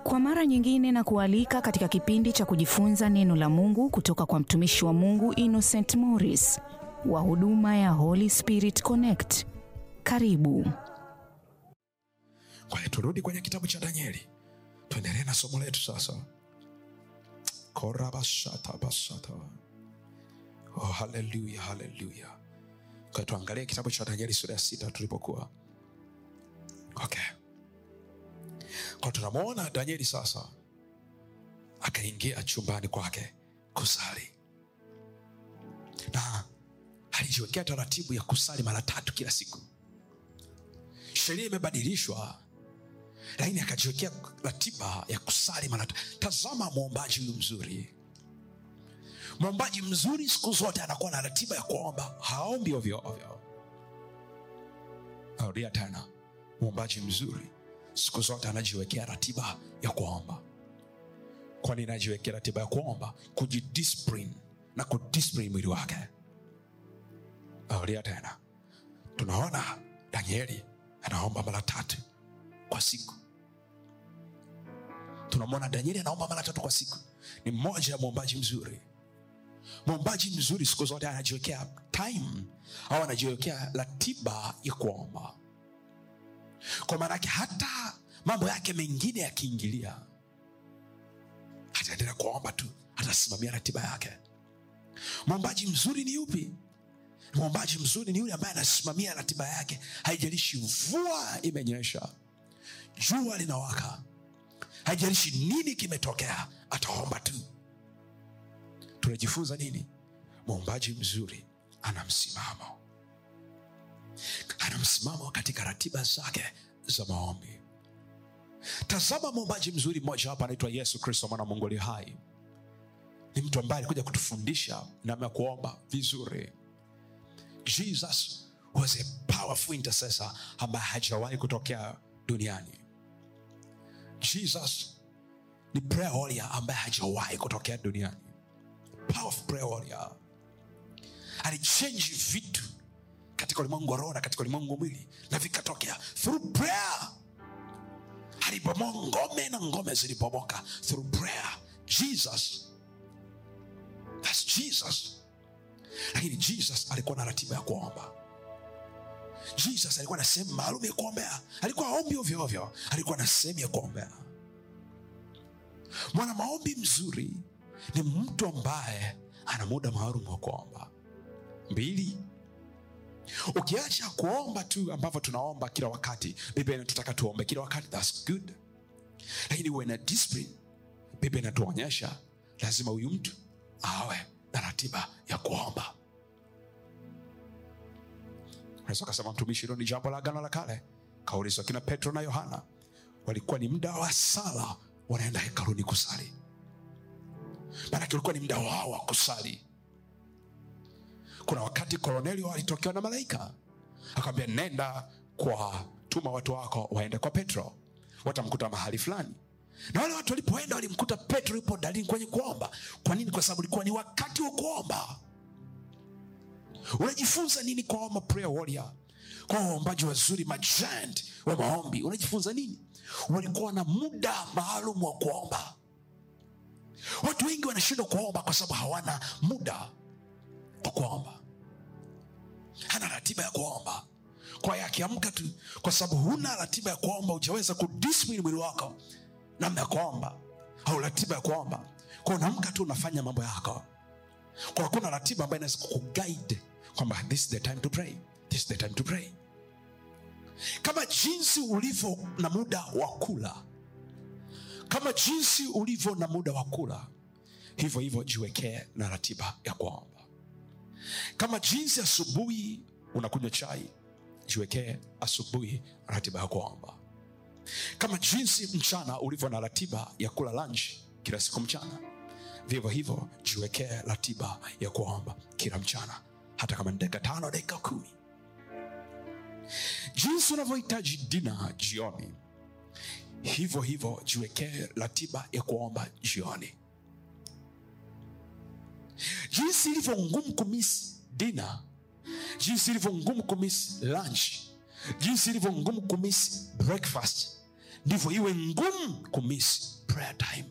Kwa mara nyingine na kualika katika kipindi cha kujifunza neno la Mungu kutoka kwa mtumishi wa Mungu Innocent Morris wa huduma ya Holy Spirit Connect. Karibu. Kwa hiyo turudi kwenye kitabu cha Danieli, tuendelee na somo letu sasa. korabashata bashata oh, haleluya haleluya. Kwa hiyo tuangalie kitabu cha Danieli sura ya sita tulipokuwa. Okay, kwa tunamwona Danieli sasa akaingia chumbani kwake kusali, na alijiwekea taratibu ya kusali mara tatu kila siku. Sheria imebadilishwa lakini akajiwekea ratiba ya kusali mara tatu. Tazama mwombaji huyu mzuri. Mwombaji mzuri siku zote anakuwa na ratiba ya kuomba, haombi ovyo ovyo. Narudia tena, mwombaji mzuri siku zote anajiwekea ratiba ya kuomba. Kwa nini anajiwekea ratiba ya kuomba? Kujidiscipline na kudiscipline mwili wake. Narudia tena, tunaona Danieli anaomba mara tatu kwa siku. Tunamwona Danieli anaomba mara tatu kwa siku, ni mmoja ya mwombaji mzuri. Mwombaji mzuri siku zote anajiwekea time au anajiwekea ratiba ya kuomba, kwa maana yake hata mambo yake mengine yakiingilia, ataendelea kuomba tu, atasimamia ratiba yake. Mwombaji mzuri ni yupi? Mwombaji mzuri ni yule ambaye anasimamia ratiba yake, haijalishi mvua imenyesha, jua linawaka, haijalishi nini kimetokea, ataomba tu. Tunajifunza nini? Mwombaji mzuri ana msimamo, ana msimamo katika ratiba zake za maombi. Tazama mwombaji mzuri mmoja hapa anaitwa Yesu Kristo, mwana wa Mungu aliye hai. Ni mtu ambaye alikuja kutufundisha namna ya kuomba vizuri. Jesus was a powerful intercessor ambaye hajawahi kutokea duniani. Jesus ni prayer warrior ambaye hajawahi kutokea duniani. Powerful prayer warrior. Alichange vitu katika ulimwengu wa roho na katika ulimwengu wa mwili na vikatokea through prayer. Alibomoa ngome na ngome zilipomoka through prayer. Jesus. That's Jesus lakini jesus alikuwa na ratiba ya kuomba jesus alikuwa na sehemu maalum ya kuombea alikuwa aombi ovyo ovyo alikuwa na sehemu ya kuombea mwana maombi mzuri ni mtu ambaye ana muda maalum wa kuomba mbili ukiacha kuomba tu ambavyo tunaomba kila wakati biblia inatutaka tuombe kila wakati thats good lakini uwe na discipline biblia inatuonyesha lazima huyu mtu awe na ratiba ya kuomba unaweza ukasema mtumishi hilo ni jambo la agano la kale kaulizwa kina petro na yohana walikuwa ni muda wa sala wanaenda hekaluni kusali maanake ulikuwa ni muda wao wa kusali kuna wakati kolonelio alitokewa na malaika akamwambia nenda kwa tuma watu wako waende kwa petro watamkuta mahali fulani na wale watu walipoenda walimkuta petro yupo dalili kwenye kuomba kwa nini kwa sababu ulikuwa ni wakati wa kuomba unajifunza nini kwa wama prayer warrior kwa waombaji wazuri majant wa maombi unajifunza nini walikuwa na muda maalum wa kuomba watu wengi wanashindwa kuomba kwa sababu hawana muda wa kuomba hana ratiba ya kuomba kwa hiyo akiamka tu kwa sababu huna ratiba ya kuomba ujaweza kudiscipline mwili wako namna ya kuomba au ratiba ya kuomba kwa unaamka tu unafanya mambo yako kwa hakuna ratiba ambayo inaweza kuguide kwamba this is the time to pray this is the time to pray kama jinsi ulivyo na muda wa kula kama jinsi ulivyo na muda wa kula hivyo hivyo jiwekee na ratiba ya kuomba kama jinsi asubuhi unakunywa chai jiwekee asubuhi ratiba ya kuomba kama jinsi mchana ulivyo na ratiba ya kula lunch kila siku mchana vivyo hivyo jiwekee ratiba ya kuomba kila mchana hata kama ni dakika tano dakika kumi jinsi unavyohitaji dina jioni hivyo hivyo jiwekee ratiba ya kuomba jioni jinsi ilivyo ngumu kumisi dina jinsi ilivyo ngumu kumisi lunch jinsi ilivyo ngumu kumisi breakfast ndivyo iwe ngumu kumisi prayer time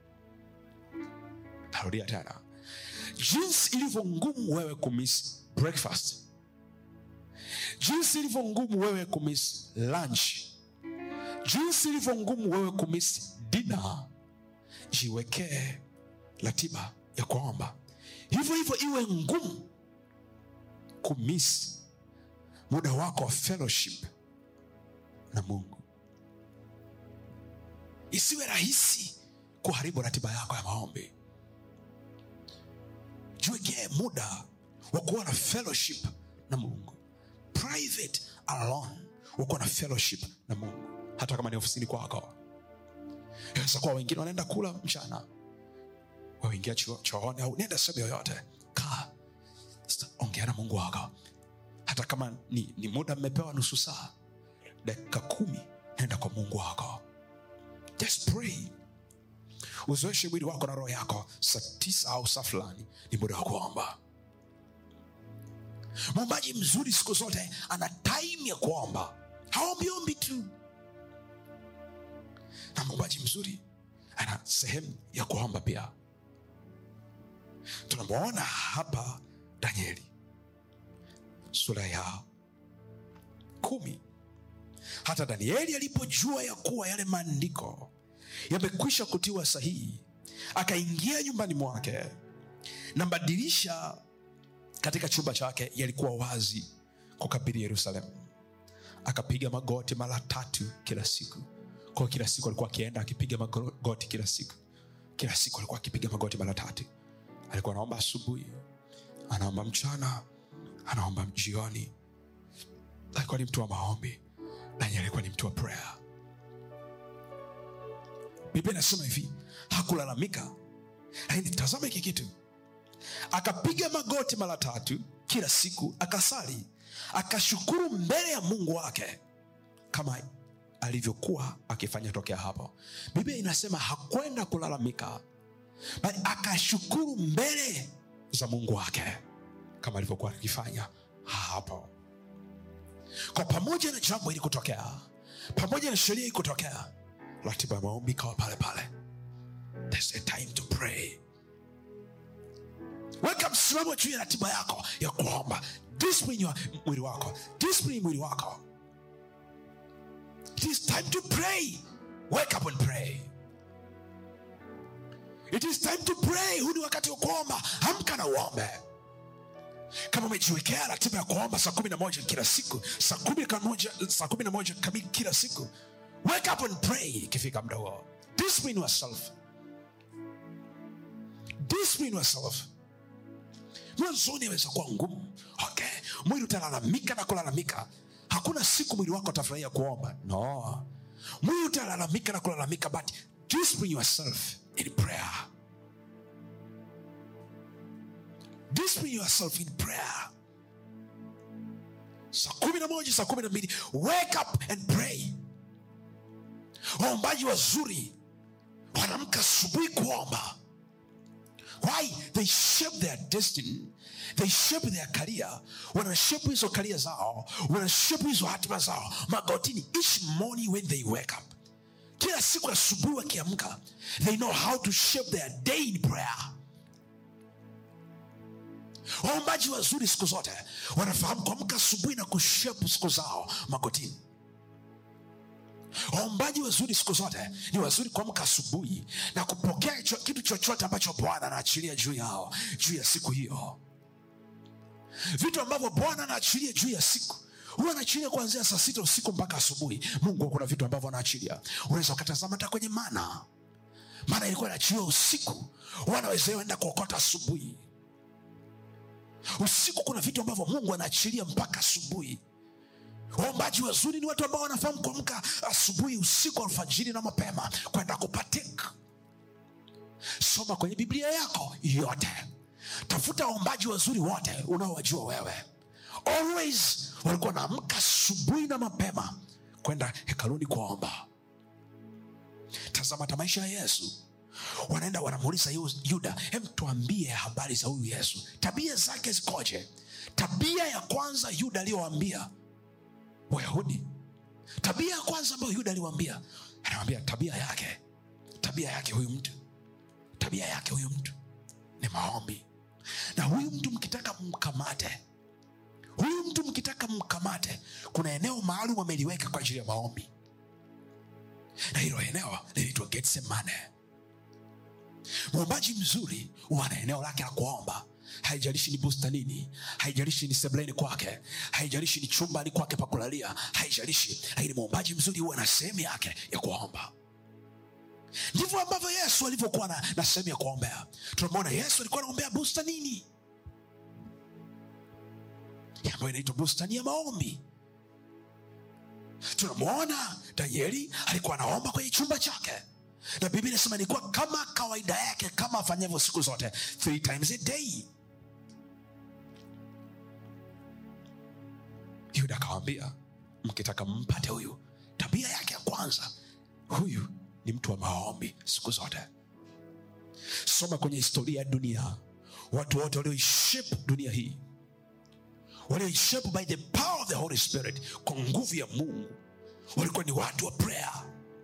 tarudia tena jinsi ilivyo ngumu wewe kumiss breakfast jinsi ilivyo ngumu wewe kumiss lunch jinsi ilivyo ngumu wewe kumiss dinner jiwekee ratiba ya kuomba hivyo hivyo iwe ngumu kumiss muda wako wa fellowship na mungu isiwe rahisi kuharibu ratiba yako ya maombi jiwekee muda wa kuwa na fellowship na mungu private alone wa kuwa na fellowship na mungu hata kama ni ofisini kwako inaweza kuwa wengine wanaenda kula mchana waingia cho- chooni au nenda sehemu yoyote kaa Sta- ongea na mungu wako hata kama ni, ni muda mmepewa nusu saa dakika kumi nenda kwa mungu wako just pray uzoeshe mwili wako na roho yako saa tisa au saa fulani ni muda wa kuomba mwombaji mzuri siku zote ana time ya kuomba haombiombi tu na mwombaji mzuri ana sehemu ya kuomba pia tunamwona hapa danieli sura ya kumi hata danieli alipojua ya kuwa yale maandiko yamekwisha kutiwa sahihi akaingia nyumbani mwake na madirisha katika chumba chake yalikuwa wazi kukabili yerusalemu akapiga magoti mara tatu kila siku kwao kila siku alikuwa akienda akipiga magoti kila siku kila siku alikuwa akipiga magoti mara tatu alikuwa anaomba asubuhi anaomba mchana anaomba jioni alikuwa ni mtu wa maombi nanyi alikuwa ni mtu wa prayer biblia inasema hivi hakulalamika lakini tazama hiki kitu akapiga magoti mara tatu kila siku akasali akashukuru mbele ya mungu wake kama alivyokuwa akifanya tokea hapo biblia inasema hakwenda kulalamika bali akashukuru mbele za mungu wake kama alivyokuwa akifanya hapo kwa pamoja na jambo hili kutokea pamoja na sheria hii kutokea ratiba ya maombi ikawa pale pale There's a time to pray weka msimamo juu ya ratiba yako ya kuomba discipline ya mwili wako discipline mwili wako it is time to pray wake up and pray it is time to pray huu ni wakati wa kuomba amka na uombe kama umejiwekea ratiba ya kuomba saa kumi na moja kila siku saa kumi na moja saa kumi na moja kamili kila siku wake up and pray ikifika muda huo discipline yourself discipline yourself mwanzoni aweza kuwa ngumu okay mwili utalalamika na kulalamika hakuna siku mwili wako atafurahia kuomba no mwili utalalamika na kulalamika but discipline yourself in prayer discipline yourself in prayer saa kumi na moja saa kumi na mbili wake up and pray waombaji wazuri wanamka asubuhi kuomba why they shape their destiny they shape their career wanashape hizo karia zao wanashape hizo hatima zao magotini each morning when they wake up kila siku asubuhi wakiamka they know how to shape their day in prayer waombaji wazuri siku zote wanafahamu kuamka asubuhi na kushape siku zao magotini waombaji wazuri siku zote ni wazuri kuamka asubuhi na kupokea cho, kitu chochote ambacho bwana anaachilia juu yao juu ya siku hiyo vitu ambavyo bwana anaachilia juu ya siku huwa anaachilia kuanzia saa sita usiku mpaka asubuhi mungu kuna vitu ambavyo anaachilia unaweza ukatazama hata kwenye mana mana ilikuwa inaachiliwa usiku wanaweza enda kuokota asubuhi usiku kuna vitu ambavyo mungu anaachilia mpaka asubuhi waombaji wazuri ni watu ambao wanafahamu kuamka asubuhi usiku alfajiri na mapema kwenda kupatika soma kwenye biblia yako yote tafuta waombaji wazuri wote unaowajua wewe always walikuwa wanaamka asubuhi na mapema kwenda hekaluni kuomba tazama hata maisha ya yesu wanaenda wanamuuliza Yu- yuda hem tuambie habari za huyu yesu tabia zake zikoje tabia ya kwanza yuda aliyowaambia wayahudi tabia ya kwanza ambayo yuda aliwaambia anawambia tabia yake tabia tabia yake huyu mtu tabia yake huyu mtu ni maombi na huyu mtu mkitaka mkamate huyu mtu mkitaka mkamate kuna eneo maalum ameliweka kwa ajili ya maombi na hilo eneo linaitwa getsemane mwombaji mzuri huwa na eneo lake la kuomba haijalishi ni bustanini haijalishi ni sebleni kwake haijalishi ni chumbani kwake pa kulalia haijalishi lakini mwombaji mzuri huwa na sehemu yake ya kuomba ndivyo ambavyo yesu alivyokuwa na, na sehemu ya kuombea tunamwona yesu alikuwa anaombea bustanini ambayo inaitwa bustani ya maombi tunamwona danieli alikuwa anaomba kwenye chumba chake na biblia inasema ilikuwa kama kawaida yake kama afanyavyo siku zote three times a day yuda akawambia mkitaka mpate huyu tabia yake ya kwanza huyu ni mtu wa maombi siku zote soma kwenye historia ya dunia watu wote walioishape dunia hii walioishape by the power of the holy spirit kwa nguvu ya mungu walikuwa ni watu wa prayer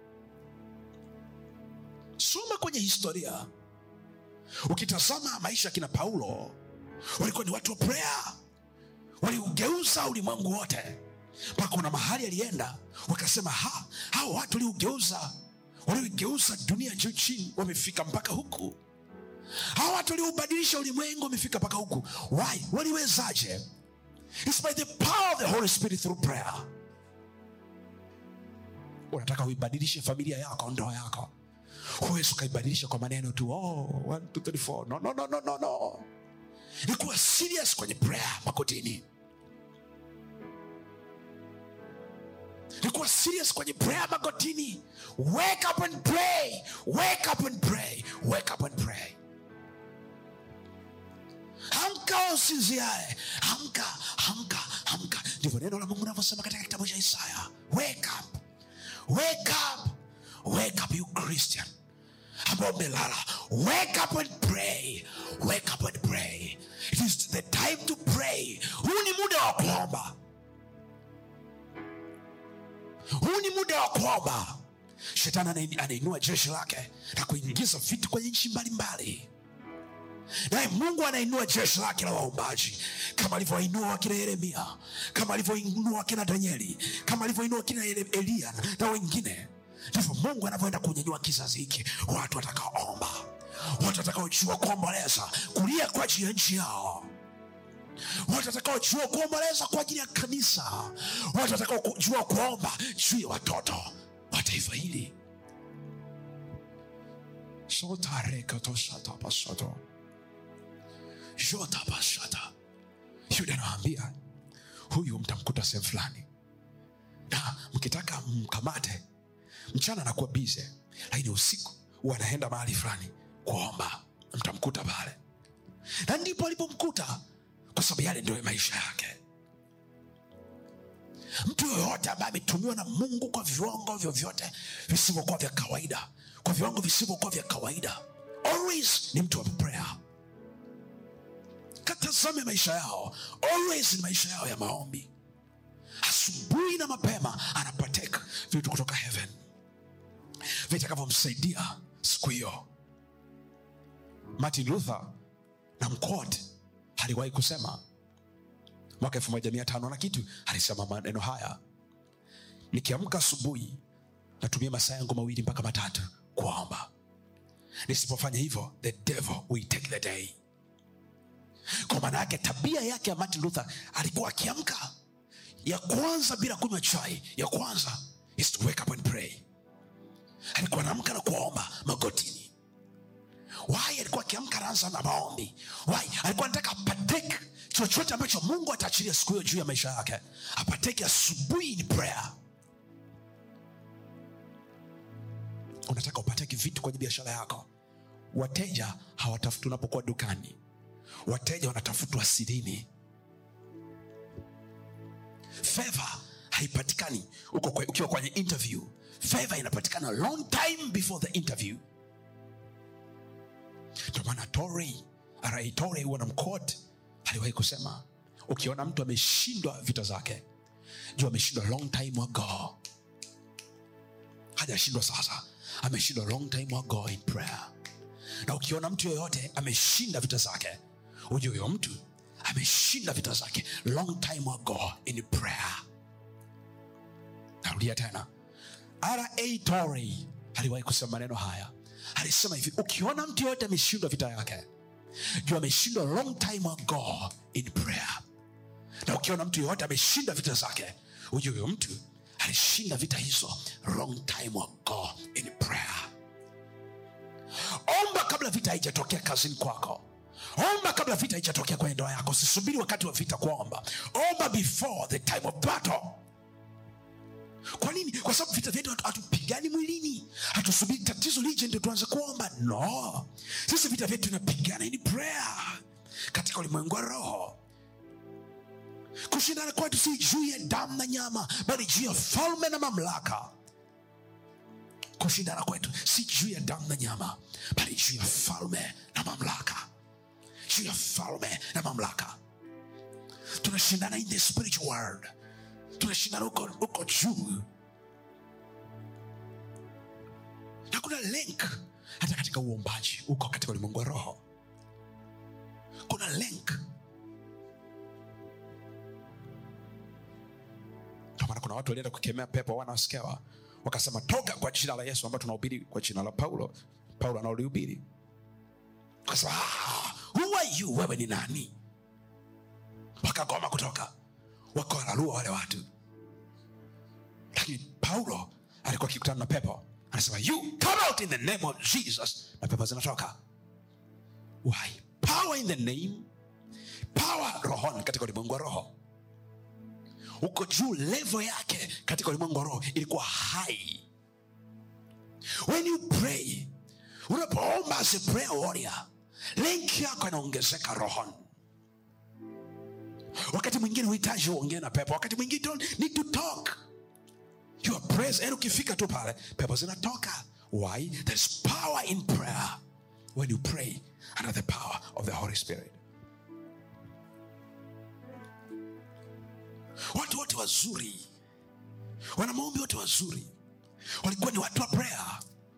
soma kwenye historia ukitazama maisha ya kina paulo walikuwa ni watu wa prayer waliugeuza ulimwengu wote mpaka kuna mahali alienda wakasema ha hao watu waliugeuza walioigeuza dunia juu chini wamefika mpaka huku hawa watu walioubadilisha ulimwengu wamefika mpaka huku why waliwezaje It's by the power of the Holy Spirit through prayer unataka uibadilishe familia yako ndoa yako huwezi ukaibadilisha kwa maneno tu oh, one, two, three, four. No, no, no, no, no, no. ni kuwa serious kwenye prayer makotini ni kuwa serious kwenye prayer magotini wake up and pray wake up and pray wake up and pray amka usinziae amka amka amka ndivyo neno la mungu navyosema katika kitabu cha isaya wake up wake up wake up you christian ambao umelala wake up and pray wake up and pray it is the time to pray huu ni muda wa kuomba huu ni muda wa kuomba shetani anain- anainua jeshi lake na kuingiza vitu kwenye nchi mbalimbali naye mungu anainua jeshi lake la waombaji kama alivyoinua wakina yeremia kama alivyoinua wakina danieli kama alivyoinua wakina Ele- eliya na wengine ndivyo mungu anavyoenda kunyanyua kizazi hiki watu watakaoomba watu watakaojua kuomboleza kulia kwa ajili ya nchi yao watu watakaojua kuomboleza kwa ajili ya kanisa watu watakaojua kuomba juu ya watoto wa taifa hili sotarekotosatapasoto jotapasata yuda anawaambia huyu mtamkuta sehemu fulani na mkitaka mkamate mchana anakuwa bize lakini usiku huwa anaenda mahali fulani kuomba mtamkuta pale na ndipo alipomkuta kwa sababu yale ndio maisha yake mtu yoyote ambaye ametumiwa na mungu kwa viwango vyovyote visivyokuwa vya kawaida kwa viwango visivyokuwa vya kawaida always ni mtu wa prayer katazame maisha yao always ni maisha yao ya maombi asubuhi na mapema anapateka vitu kutoka heaven vitakavyomsaidia siku hiyo martin luther na mquote aliwahi kusema mwaka elfu moja mia tano na kitu alisema maneno haya nikiamka asubuhi natumia masaa yangu mawili mpaka matatu kuomba nisipofanya hivyo the devil will take the day kwa maana yake tabia yake ya martin luther alikuwa akiamka ya kwanza bila kunywa chai ya kwanza is to wake up and pray alikuwa anaamka na kuomba magotini why alikuwa akiamka anaanza na maombi why alikuwa anataka apateke chochote ambacho mungu ataachilia siku hiyo juu ya maisha yake apateke asubuhi ni prayer unataka upateke vitu kwenye biashara yako wateja hawatafuti unapokuwa dukani wateja wanatafutwa sirini fedha haipatikani uko kwe, ukiwa kwenye interview fedha inapatikana long time before the interview ndio maana torei rai torei huwa na mkot aliwahi kusema ukiona mtu ameshindwa vita zake juu ameshindwa long time ago hajashindwa sasa ameshindwa long time ago in prayer na ukiona mtu yoyote ameshinda vita zake ujue huyo mtu ameshinda vita zake long time ago in prayer narudia tena ra Torrey aliwahi kusema maneno haya alisema hivi ukiona mtu yoyote ameshindwa vita yake juu ameshindwa long time ago in prayer na ukiona mtu yoyote ameshinda vita zake ujue huyo mtu alishinda vita hizo long time ago in prayer omba kabla vita haijatokea kazini kwako omba kabla vita haijatokea kwenye ndoa yako usisubiri wakati wa vita kuomba omba before the time of battle kwa nini kwa sababu vita vyetu hatu- hatupigani mwilini hatusubiri tatizo lije ndio tuanze kuomba no sisi vita vyetu tunapigana in prayer katika ulimwengu wa roho kushindana kwetu si juu ya damu na nyama bali juu ya falme na mamlaka kushindana kwetu si juu ya damu na nyama bali juu ya falme na mamlaka juu ya falme na mamlaka tunashindana in the spiritual world tunashindana huko huko juu na kuna link hata katika uombaji huko katika ulimwengu wa roho kuna link Ndio maana kuna watu walienda kukemea pepo wanaosikewa wakasema toka kwa jina la yesu ambayo tunahubiri kwa jina la paulo paulo anaolihubiri wakasema "Ah, who are you wewe ni nani wakagoma kutoka wakawararua wale watu lakini paulo alikuwa akikutana na pepo anasema you come out in the name of jesus na pepo zinatoka why power in the name power rohoni katika ulimwengu wa roho uko juu levo yake katika ulimwengu wa roho ilikuwa hai when you pray unapoomba as a prayer warrior link yako inaongezeka rohoni wakati mwingine uhitaji uongee na pepo wakati mwingine you don't need to talk your prayers yani ukifika tu pale pepo zinatoka why there's power in prayer when you pray under the power of the holy spirit watu wote wazuri wana maombi wote wazuri walikuwa ni watu wa prayer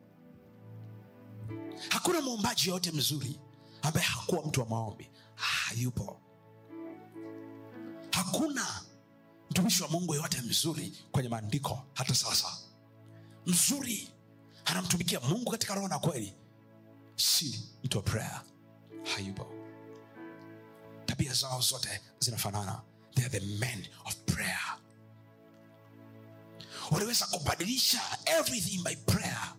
hakuna mwombaji yoyote mzuri ambaye hakuwa mtu wa maombi hayupo hakuna mtumishi wa mungu yeyote mzuri kwenye maandiko hata sasa mzuri anamtumikia mungu katika roho na kweli si mtu wa prayer hayupo tabia zao zote zinafanana they are the men of prayer waliweza kubadilisha everything by prayer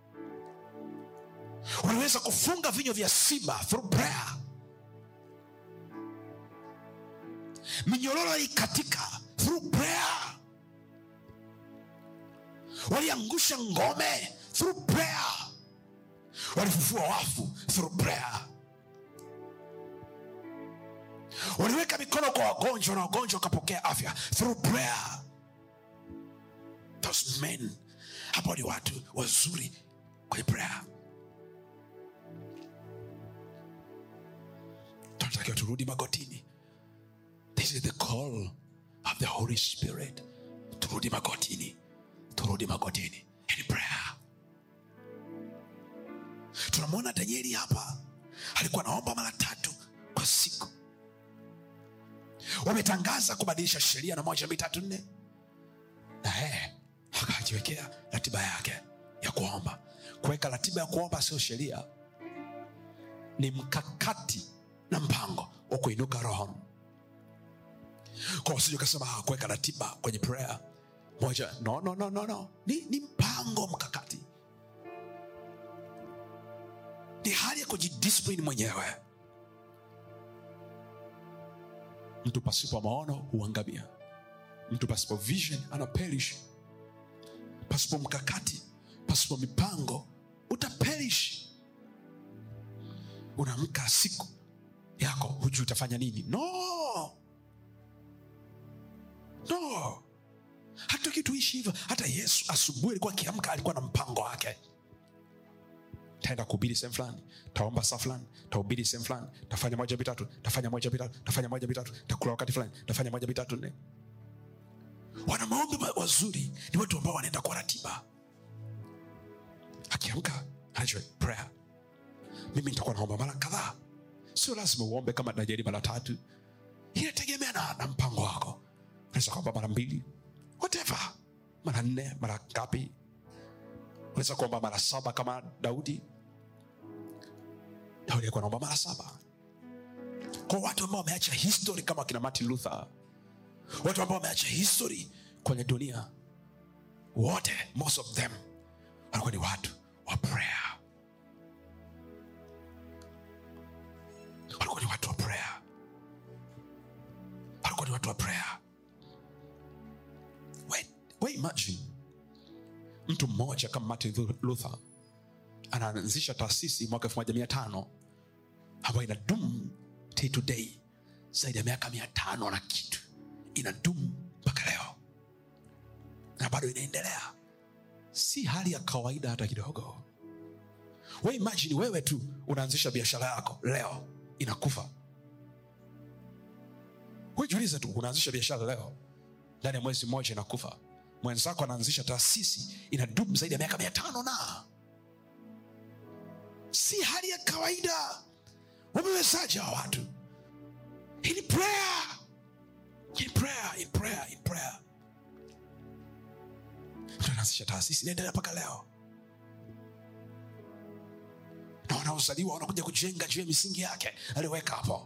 waliweza kufunga vinywa vya simba through prayer minyororo ikatika through prayer waliangusha ngome through prayer walifufua wafu through prayer waliweka mikono kwa wagonjwa na wagonjwa wakapokea afya through prayer those men hapo ni watu wazuri kwenye prayer tunatakiwa turudi magotini this is the call of the holy spirit turudi magotini turudi magotini in prayer tunamwona danieli hapa alikuwa anaomba mara tatu kwa siku wametangaza kubadilisha sheria na moja mbili tatu nne na yeye akajiwekea ratiba yake ya kuomba kuweka ratiba ya kuomba sio sheria ni mkakati na mpango wa kuinuka roho kwa usije ukasema "Ah, kuweka ratiba kwenye prayer moja no, no, no, no, no. Ni, ni mpango mkakati ni hali ya kujidiscipline mwenyewe mtu pasipo maono huangamia mtu pasipo vision ana perish pasipo mkakati pasipo mipango utaperish unaamka siku yako hujui utafanya nini no no hatutaki tuishi hivyo hata yesu asubuhi alikuwa akiamka alikuwa na mpango wake taenda kuhubiri sehemu fulani taomba saa fulani tahubiri sehemu fulani tafanya moja vitatu tafanya moja vitatu tafanya moja vitatu takula wakati fulani tafanya moja vitatu nne wana maombi ma- wazuri ni watu ambao wanaenda kwa ratiba akiamka anajua prayer mimi nitakuwa naomba mara kadhaa sio lazima uombe kama najeri mara tatu inategemea na, na mpango wako unaweza kuomba mara mbili whatever mara nne mara ngapi unaweza kuomba mara saba kama daudi daudi alikuwa naomba mara saba kwa watu ambao wameacha history kama kina martin luther watu ambao wameacha history kwenye dunia wote most of them walikuwa ni watu wa prayer walikuwa ni watu wa prayer walikuwa ni watu wa prayer we, we imagine mtu mmoja kama martin luther anaanzisha taasisi mwaka elfu moja mia tano ambayo ina dumu day to day zaidi ya miaka mia tano na kitu ina dumu mpaka leo na bado inaendelea si hali ya kawaida hata kidogo we imagine wewe tu unaanzisha biashara yako leo inakufa wejiulize tu unaanzisha biashara leo ndani ya mwezi mmoja inakufa mwenzako anaanzisha taasisi ina dumu zaidi ya miaka mia tano na si hali ya kawaida wamewezaji hawa watu in prayer in prayer in prayer in prayer mtu anaanzisha taasisi inaendelea mpaka leo na wanaozaliwa wanakuja kujenga juu ya misingi yake aliweka hapo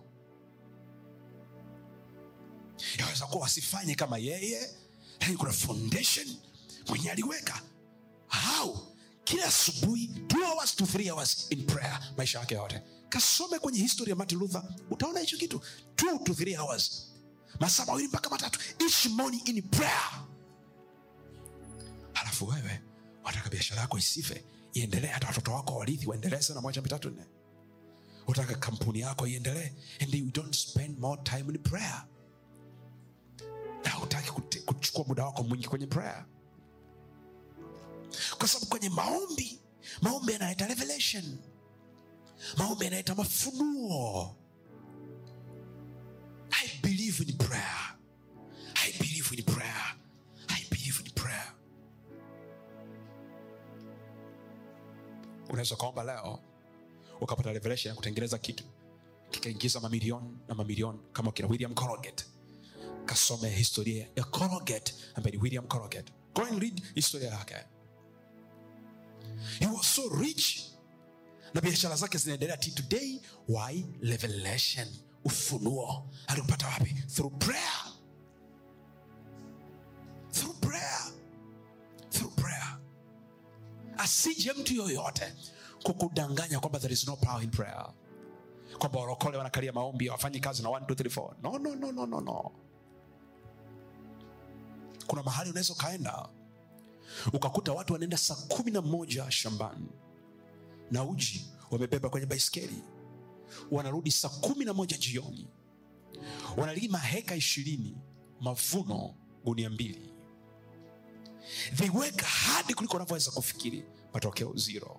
yaweza kuwa wasifanye kama yeye lakini kuna foundation mwenye aliweka how kila asubuhi two hours to three hours in prayer maisha yake yote kasome kwenye history ya martin luther utaona hicho kitu two to three hours masaa mawili mpaka matatu each morning in prayer halafu wewe wataka biashara yako isife iendelee hata watoto wako warithi waendelee sana moja mitatu nne utaka kampuni yako iendelee and you don't spend more time in prayer na utaki kuchukua muda wako mwingi kwenye prayer kwa sababu kwenye maombi maombi yanaleta revelation maombi yanaleta mafunuo i believe in prayer i believe in prayer i believe in prayer unaweza ukaomba leo ukapata revelation ya kutengeneza kitu kikaingiza mamilioni na mamilioni kama kina william Colgate kasome historia ya Colgate ambaye ni william Colgate go and read historia yake he was so rich na biashara zake zinaendelea ti today why revelation ufunuo aliupata wapi through prayer through prayer through prayer asije mtu yoyote kukudanganya kwamba there is no power in prayer kwamba warokole wanakalia maombi hawafanyi kazi na 1 2 3 4 no, no, no, no, no, no. kuna mahali unaweza ukaenda ukakuta watu wanaenda saa kumi na moja shambani na uji wamebeba kwenye baiskeli wanarudi saa kumi na moja jioni wanalima heka ishirini mavuno gunia mbili they work hadi kuliko wanavyoweza kufikiri matokeo zero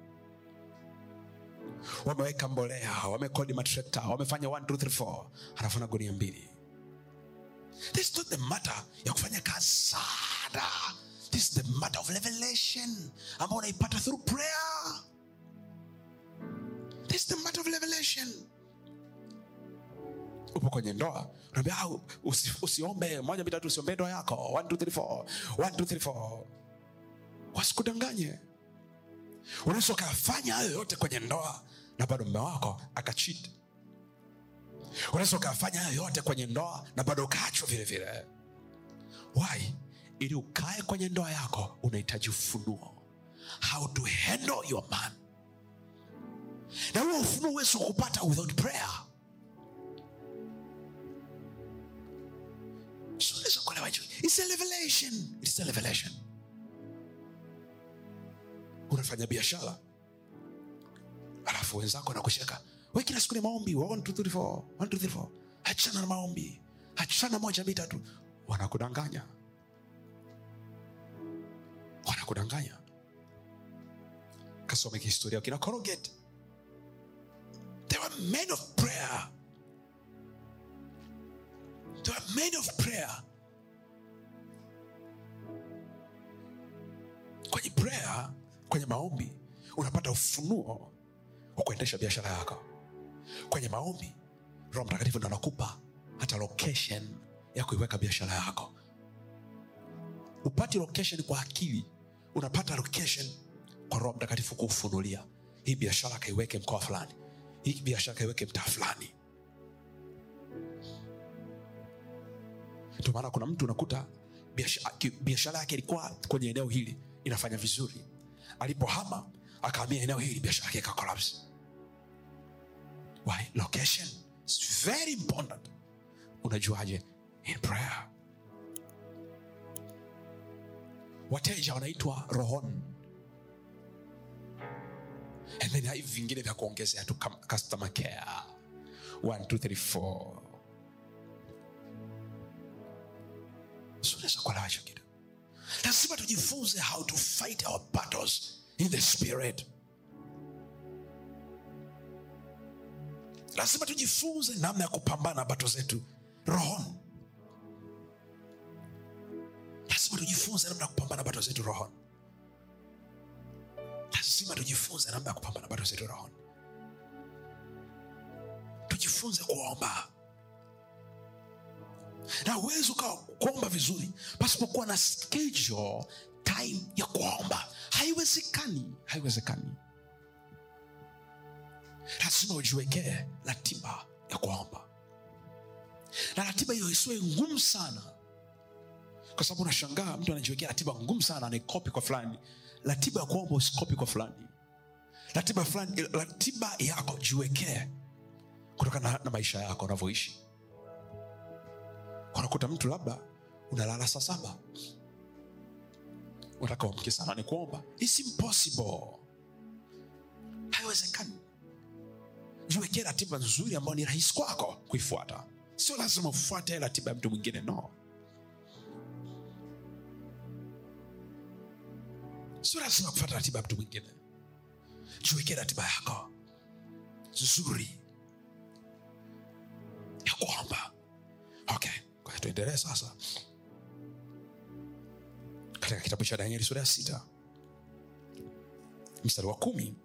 wameweka mbolea wamekodi matrekta wamefanya 1 2 3 4 anafuna gunia mbili this is not the matter ya kufanya kazi sana this is the matter of revelation ambao unaipata through prayer this is the matter of revelation upo kwenye ndoa unaambia "Ah, usi, usiombe moja mitatu usiombe ndoa yako 1 2 3 4 1 2 3 4 wasikudanganye unaweza ukafanya hayo yote kwenye ndoa na bado mme wako akachit unaweza ukafanya hayo yote kwenye ndoa na bado ukaachwa vile vile why ili ukae kwenye ndoa yako unahitaji ufunuo how to handle your man na huo ufunuo huwezi kupata without prayer So unaweza kuelewa hicho. It's a revelation. It's a revelation unafanya biashara alafu wenzako nakusheka we kila siku ni maombi wa 1, 2, 3, 4, 1, 2, 3, 4. achana na maombi achana moja mbili tatu wanakudanganya wanakudanganya kasome kihistoria kina Colgate. they were men of prayer they were men of prayer kwenye prayer kwenye maombi unapata ufunuo wa kuendesha biashara yako kwenye maombi roho mtakatifu ndo anakupa hata location ya kuiweka biashara yako upati location kwa akili unapata location kwa roho mtakatifu kuufunulia hii biashara kaiweke mkoa fulani hii biashara kaiweke mtaa fulani ndio maana kuna mtu unakuta biashara ki- biashara yake ilikuwa kwenye eneo hili inafanya vizuri alipohama akahamia eneo hili biashara yake ika collapse why location is very important unajuaje in prayer wateja wanaitwa rohoni and then hivi vingine vya kuongezea tu kama customer care 1 2 3 4 So unaweza kuelewa hicho kitu lazima tujifunze how to fight our battles in the spirit lazima tujifunze namna ya kupambana na bato zetu rohoni lazima tujifunze namna ya kupambana na bato zetu rohoni lazima tujifunze namna ya kupambana na bato zetu rohoni tujifunze kuomba na uwezi ukawa kuomba vizuri pasipokuwa na schedule time ya kuomba haiwezekani haiwezekani lazima ujiwekee ratiba ya kuomba na ratiba hiyo isiwe ngumu sana kwa sababu unashangaa mtu anajiwekea ratiba ngumu sana anaikopi kwa fulani ratiba ya kuomba usikopi kwa fulani ratiba fulani ratiba yako jiwekee kutokana na, na maisha yako unavyoishi unakuta mtu labda unalala saa saba unataka uamke sana ni kuomba It's impossible haiwezekani jiwekee ratiba nzuri ambayo ni rahisi kwako kuifuata sio lazima ufuate ratiba ya mtu mwingine no sio lazima kufuata ratiba ya mtu mwingine jiwekee ratiba yako nzuri ya kuomba okay kwa hiyo tuendelee sasa katika kitabu cha danieli sura ya sita mstari wa kumi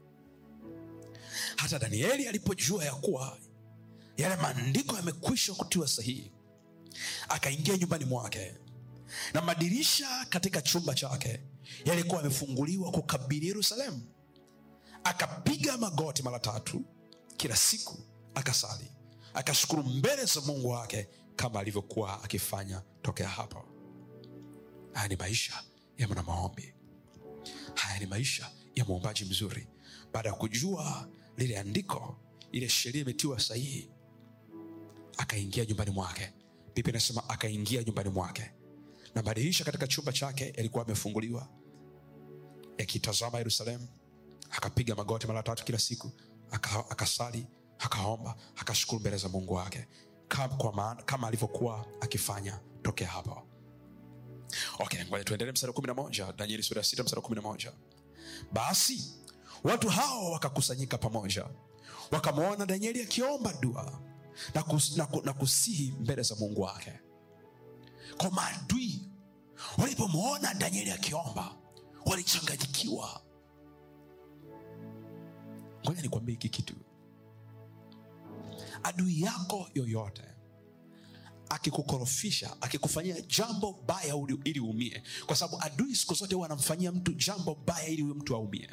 hata danieli alipojua ya kuwa yale maandiko yamekwisha kutiwa sahihi akaingia nyumbani mwake na madirisha katika chumba chake yalikuwa yamefunguliwa kukabili yerusalemu akapiga magoti mara tatu kila siku akasali akashukuru mbele za mungu wake kama alivyokuwa akifanya tokea hapo haya ni maisha ya mwana maombi haya ni maisha ya mwombaji mzuri baada ya kujua lile andiko ile sheria imetiwa sahihi akaingia nyumbani mwake biblia inasema akaingia nyumbani mwake na madirisha katika chumba chake yalikuwa yamefunguliwa yakitazama yerusalemu akapiga magoti mara tatu kila siku aka- akasali akaomba akashukuru mbele za mungu wake kama, kwa maana, kama alivyokuwa akifanya tokea hapo okay ngoja tuendelee mstari wa kumi na moja danieli sura ya sita mstari wa kumi na moja basi watu hao wakakusanyika pamoja wakamwona danieli akiomba dua na, kus, na, ku- na kusihi mbele za mungu wake kwa maadui walipomwona danieli akiomba walichanganyikiwa ngoja nikwambie hiki kitu adui yako yoyote akikukorofisha akikufanyia jambo baya uli- ili uumie kwa sababu adui siku zote huwa anamfanyia mtu jambo baya ili huyo mtu aumie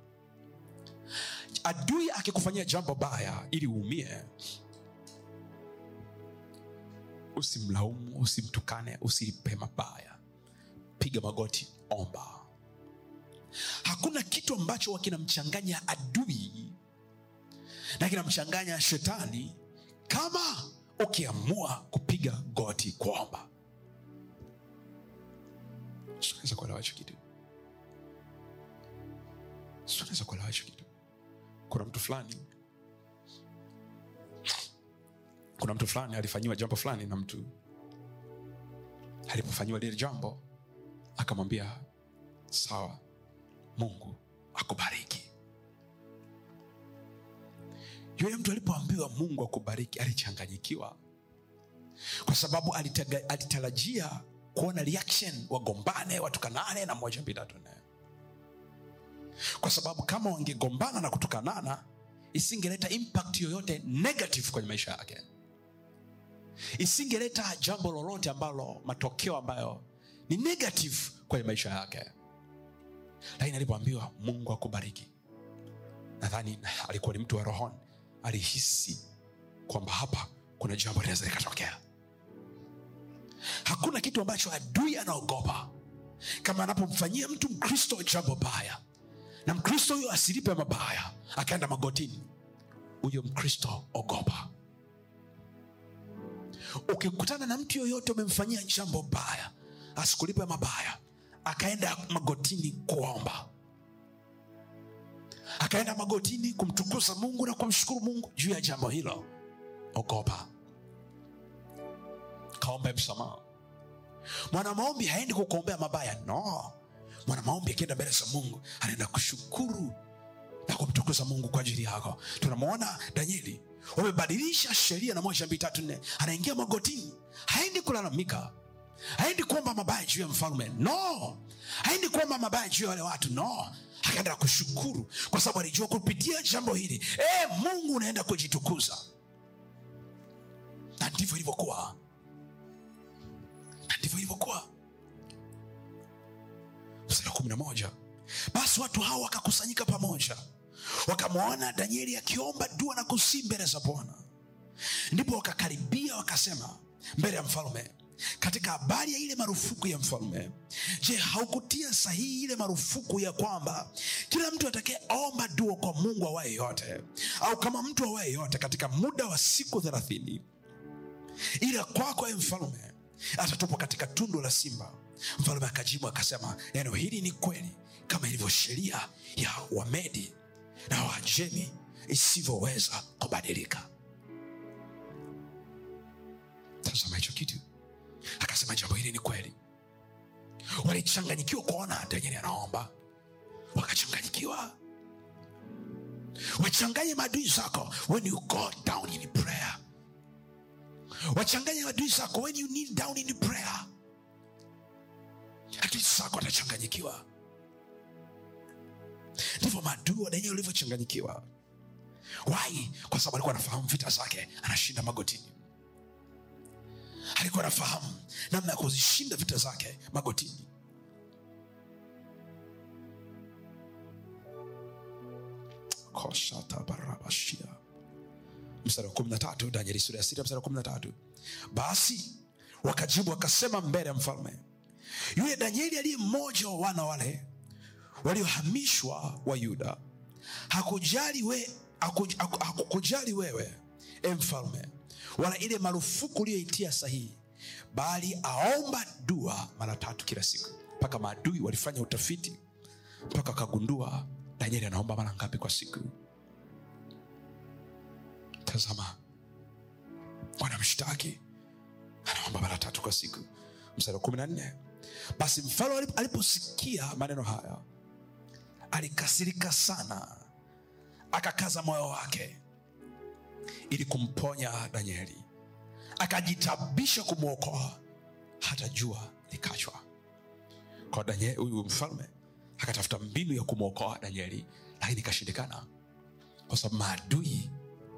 adui akikufanyia jambo baya ili uumie usimlaumu usimtukane usilipe mabaya piga magoti omba hakuna kitu ambacho huwa kinamchanganya adui na kinamchanganya shetani kama ukiamua kupiga goti kuomba sinaweza kuelewa hicho kitu sinaweza kuelewa hicho kitu kuna mtu fulani kuna mtu fulani alifanyiwa jambo fulani na mtu alipofanyiwa lile jambo akamwambia sawa mungu akubariki yule mtu alipoambiwa mungu akubariki alichanganyikiwa kwa sababu alitaga- alitarajia kuona reaction wagombane watukanane na moja mbili tatu nne kwa sababu kama wangegombana na kutukanana isingeleta impact yoyote negative kwenye maisha yake isingeleta jambo lolote ambalo matokeo ambayo ni negative kwenye maisha yake lakini alipoambiwa mungu akubariki nadhani alikuwa ni mtu wa rohoni alihisi kwamba hapa kuna jambo linaweza likatokea hakuna kitu ambacho adui anaogopa kama anapomfanyia mtu mkristo jambo baya na mkristo huyo asilipe mabaya akaenda magotini huyo mkristo ogopa ukikutana na mtu yoyote umemfanyia jambo baya asikulipe mabaya akaenda magotini kuomba akaenda magotini kumtukuza mungu na kumshukuru mungu juu ya jambo hilo ogopa kaombe msamaha mwanamaombi haendi kukuombea mabaya no mwanamaombi akienda mbele za mungu anaenda kushukuru na kumtukuza mungu kwa ajili yako tunamwona danieli wamebadilisha sheria na moja mbili tatu nne anaingia magotini haendi kulalamika haendi kuomba mabaya juu ya mfalme no haendi kuomba mabaya juu ya wale watu no akaenda kushukuru kwa sababu alijua kupitia jambo hili e, mungu unaenda kujitukuza na ndivyo ilivyokuwa na ndivyo ilivyokuwa mstari wa kumi na moja basi watu hao wakakusanyika pamoja wakamwona danieli akiomba dua na kusii mbele za bwana ndipo wakakaribia wakasema mbele ya mfalme katika habari ya ile marufuku ya mfalme je haukutia sahihi ile marufuku ya kwamba kila mtu atakayeomba dua kwa mungu awaye yote au kama mtu awaye yote katika muda wa siku thelathini ila kwako e mfalme atatupwa katika tundu la simba mfalme akajibu akasema neno hili ni kweli kama ilivyo sheria ya wamedi na wajemi isivyoweza kubadilika tazama hicho kitu akasema jambo hili ni kweli walichanganyikiwa kuona danieli anaomba wakachanganyikiwa wachanganye maadui zako when you go down in prayer wachanganye maadui zako when you kneel down in prayer akili zako atachanganyikiwa ndivyo maadui wa danieli walivyochanganyikiwa wai kwa sababu alikuwa anafahamu vita zake anashinda magotini alikuwa anafahamu namna ya kuzishinda vita zake magotini koshatabarabashia mstari wa kumi na tatu danieli sura ya sita mstari wa kumi na tatu basi wakajibu wakasema mbele ya mfalme yule danieli aliye mmoja wa wana wale waliohamishwa wa yuda hakujali we, hakuj- haku- hakukujali wewe e mfalme wala ile marufuku uliyoitia sahihi bali aomba dua mara tatu kila siku mpaka maadui walifanya utafiti mpaka wakagundua danieli anaomba mara ngapi kwa siku tazama wanamshtaki anaomba mara tatu kwa siku mstari wa kumi na nne basi mfalme alip- aliposikia maneno haya alikasirika sana akakaza moyo wake ili kumponya danieli akajitabisha kumwokoa hata jua likachwa kwa danieli huyu mfalme akatafuta mbinu ya kumwokoa danieli lakini ikashindikana kwa sababu maadui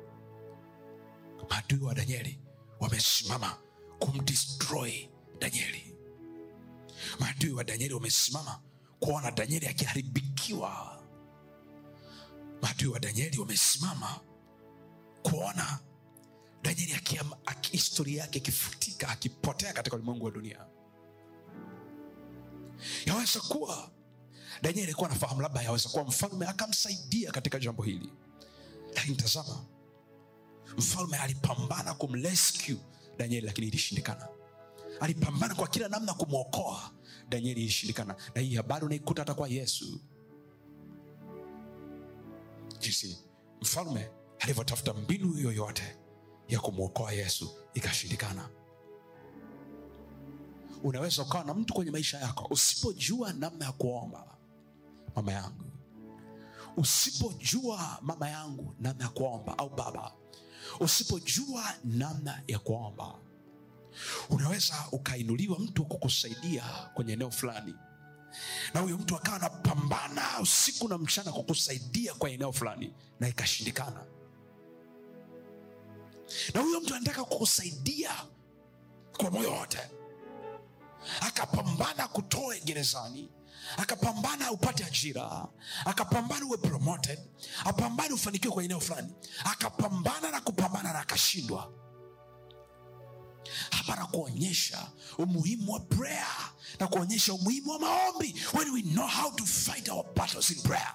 maadui wa danieli wamesimama kumdestroy danieli maadui wa danieli wamesimama kuona danieli akiharibikiwa maadui wa danieli wamesimama kuona danieli akiam- aki- historia yake ikifutika akipotea katika ulimwengu wa dunia yaweza kuwa danieli alikuwa anafahamu labda yaweza kuwa mfalme akamsaidia katika jambo hili lakini tazama mfalme alipambana kumrescue danieli lakini ilishindikana alipambana kwa kila namna kumwokoa danieli ilishindikana na hii habari unaikuta hata kwa yesu jinsi mfalme alivyotafuta mbinu yoyote ya kumwokoa yesu ikashindikana unaweza ukawa na mtu kwenye maisha yako usipojua namna ya kuomba mama yangu usipojua mama yangu namna ya kuomba au baba usipojua namna ya kuomba unaweza ukainuliwa mtu wa kukusaidia kwenye eneo fulani na huyo mtu akawa anapambana usiku na mchana kukusaidia kwa eneo fulani na ikashindikana na huyo mtu anataka kukusaidia kwa moyo wote akapambana kutoe gerezani akapambana upate ajira akapambana uwe promoted apambane ufanikiwe kwa eneo fulani akapambana na kupambana na akashindwa hapa na kuonyesha umuhimu wa prayer na kuonyesha umuhimu wa maombi when we know how to fight our battles in prayer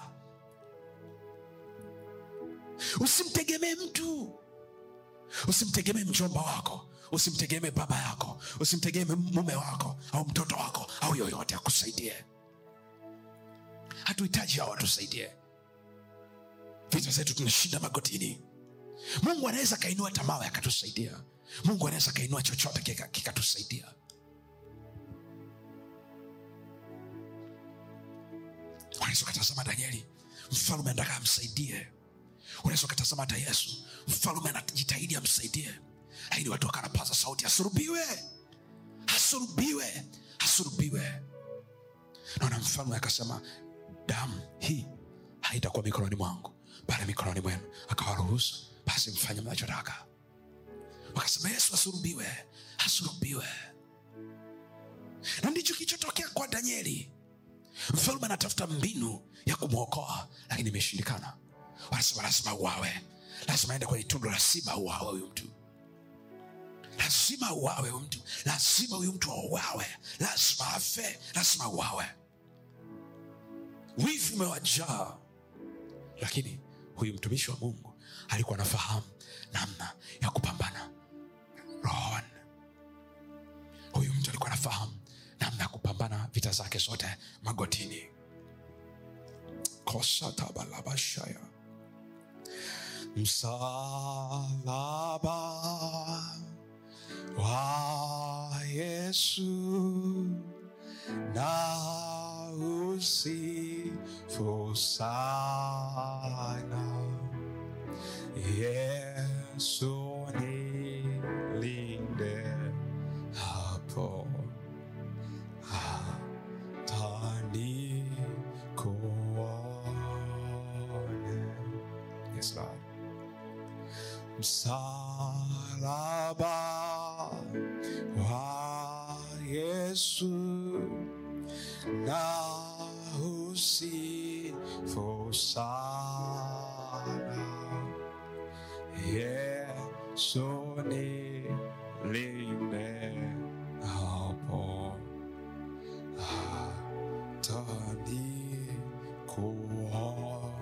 usimtegemee mtu usimtegemee mjomba wako usimtegemee baba yako usimtegemee mume wako au mtoto wako au yoyote akusaidie hatuhitaji hao watusaidie vita zetu tunashinda magotini mungu anaweza akainua tamawe akatusaidia mungu anaweza akainua chochote kika- kikatusaidia unaweza ukatazama danieli mfalume anataka amsaidie unaweza ukatazama hata yesu mfalume anajitahidi amsaidie lakini watu wakanapaza sauti asurubiwe asurubiwe asurubiwe naona mfalme akasema damu hii haitakuwa mikononi mwangu bali mikononi mwenu akawaruhusu basi mfanye mnachotaka wakasema yesu asurubiwe asurubiwe na ndicho kilichotokea kwa danieli mfalme anatafuta mbinu ya kumwokoa lakini imeshindikana wanasema lazima uawe lazima aende kwenye tundu la simba uawe huyu mtu lazima uawe huyu mtu lazima huyu mtu auawe lazima afe lazima uawe wivu umewajaa lakini huyu mtumishi wa mungu alikuwa anafahamu namna ya kupambana rohoni huyu mtu alikuwa anafahamu namna ya kupambana vita zake zote magotini kosatabalabashaya msalaba wa yesu na usifu sana yesu nilinde hapo hatani kuone yes lord msalaba wa yesu na usifu sana yesu nilinde hapo hatani kuone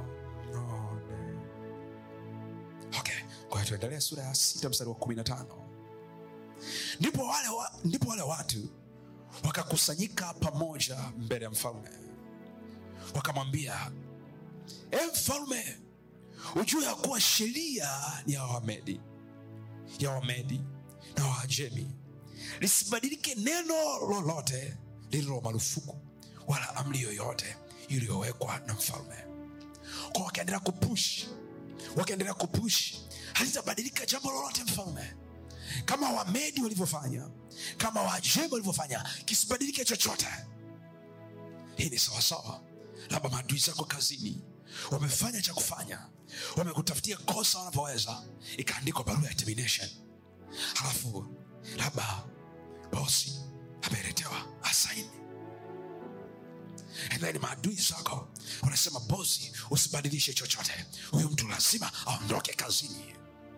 okay kwa hiyo tuendelee sura ya sita mstari wa kumi na tano ndipo wale, wa, ndipo wale watu wakakusanyika pamoja mbele ya mfalme wakamwambia e mfalme ujue ya kuwa sheria ni ya wamedi ya wamedi na waajemi lisibadilike neno lolote lililo marufuku wala amri yoyote iliyowekwa na mfalme kwa wakaendelea kupush wakaendelea kupush halitabadilika jambo lolote mfalme kama wamedi walivyofanya kama waajemi walivyofanya kisibadilike chochote hii ni sawasawa labda maadui zako kazini wamefanya cha kufanya wamekutafutia kosa wanavyoweza ikaandikwa barua ya termination halafu labda bosi ameletewa asaini And then maadui zako wanasema bosi usibadilishe chochote huyu mtu lazima aondoke kazini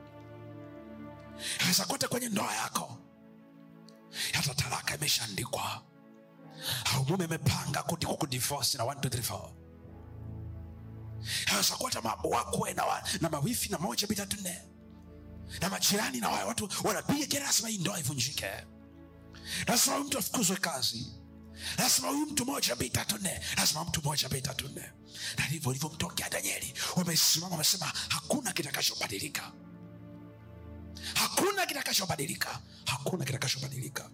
aweza kote kwenye ndoa yako hata talaka imeshaandikwa au mume amepanga kuti kukudivosi na 1, 2, 3, 4 aweza kuwa hata mambo wakwe na, wa, na mawifi na moja bitatu nne na majirani na wale watu wanapiga kelele lazima hii ndoa ivunjike lazima huyu mtu afukuzwe kazi lazima huyu mtu moja mbili tatu nne lazima mtu moja mbili tatu nne na ndivyo ilivyomtokea danieli wamesimama wamesema hakuna kitakachobadilika hakuna kitakachobadilika hakuna kitakachobadilika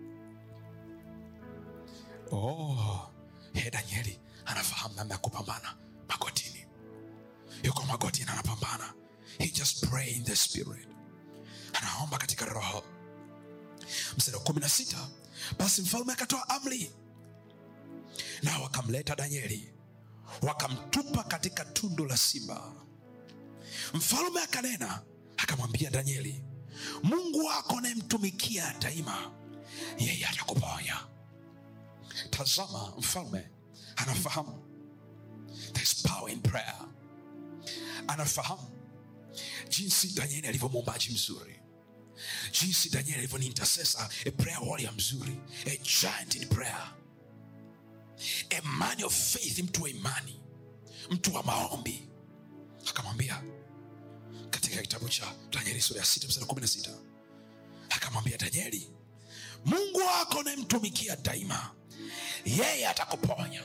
oh, ye danieli anafahamu namna ya kupambana magotini yuko magotini anapambana he just pray in the spirit anaomba katika roho mstari wa kumi na sita basi mfalme akatoa amri nao wakamleta danieli wakamtupa katika tundu la simba mfalume akanena akamwambia danieli mungu wako anayemtumikia daima yeye atakuponya tazama mfalme anafahamu There's power in prayer anafahamu jinsi danieli alivyo mwombaji mzuri jinsi danieli alivyo ni intercessor a prayer warrior mzuri a giant in prayer a man of faith mtu wa imani mtu wa maombi akamwambia katika kitabu cha danieli sura ya sita mstari kumi na sita akamwambia danieli mungu wako unayemtumikia daima yeye atakuponya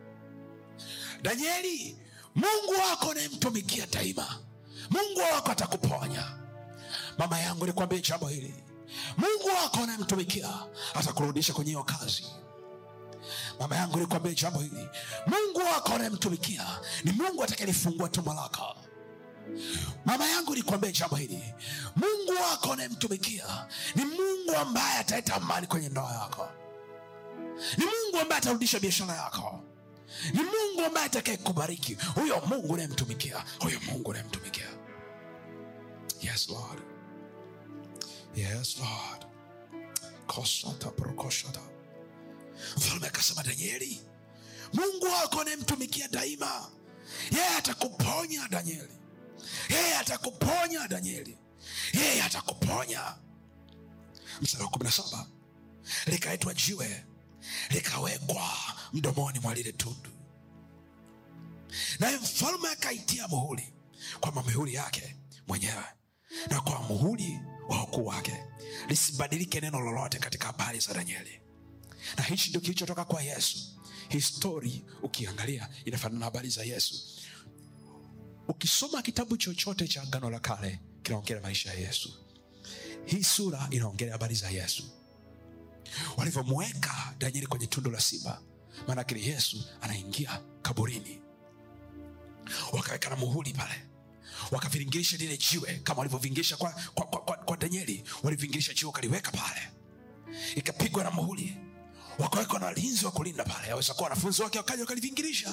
danieli mungu wako unayemtumikia daima mungu wako atakuponya mama yangu nikwambie jambo hili mungu wako unayemtumikia atakurudisha kwenye hiyo kazi mama yangu nikwambie jambo hili mungu wako unayemtumikia ni mungu atakayelifungua tumbo lako mama yangu nikwambie jambo hili mungu wako unayemtumikia ni mungu ambaye ataleta amani kwenye ndoa yako ni mungu ambaye atarudisha biashara yako ni mungu ambaye atakaye kubariki huyo mungu unayemtumikia huyo mungu unayemtumikia yes lord yes lord koshata prokoshata mfalme akasema danieli mungu wako unayemtumikia daima yeye atakuponya danieli yeye atakuponya danieli yeye atakuponya mstari wa kumi na saba likaitwa jiwe likawekwa mdomoni mwa lile tundu naye mfalme akaitia muhuri kwamba mihuri yake mwenyewe na kwa muhuri wa ukuu wake lisibadilike neno lolote katika habari za danieli na hichi ndio kilichotoka kwa yesu histori ukiangalia inafanana na habari za yesu ukisoma kitabu chochote cha agano la kale kinaongelea maisha ya yesu hii sura inaongelea habari za yesu walivyomweka danieli kwenye tundu la simba maanake ni yesu anaingia kaburini wakaweka na muhuri pale wakaviringirisha lile jiwe kama walivyovingirisha kwa, kwa, kwa, kwa, kwa danieli walivingirisha jiwe wakaliweka pale ikapigwa na muhuri wakawekwa na walinzi wa kulinda pale aweza kuwa wanafunzi wake wakaja wakalivingirisha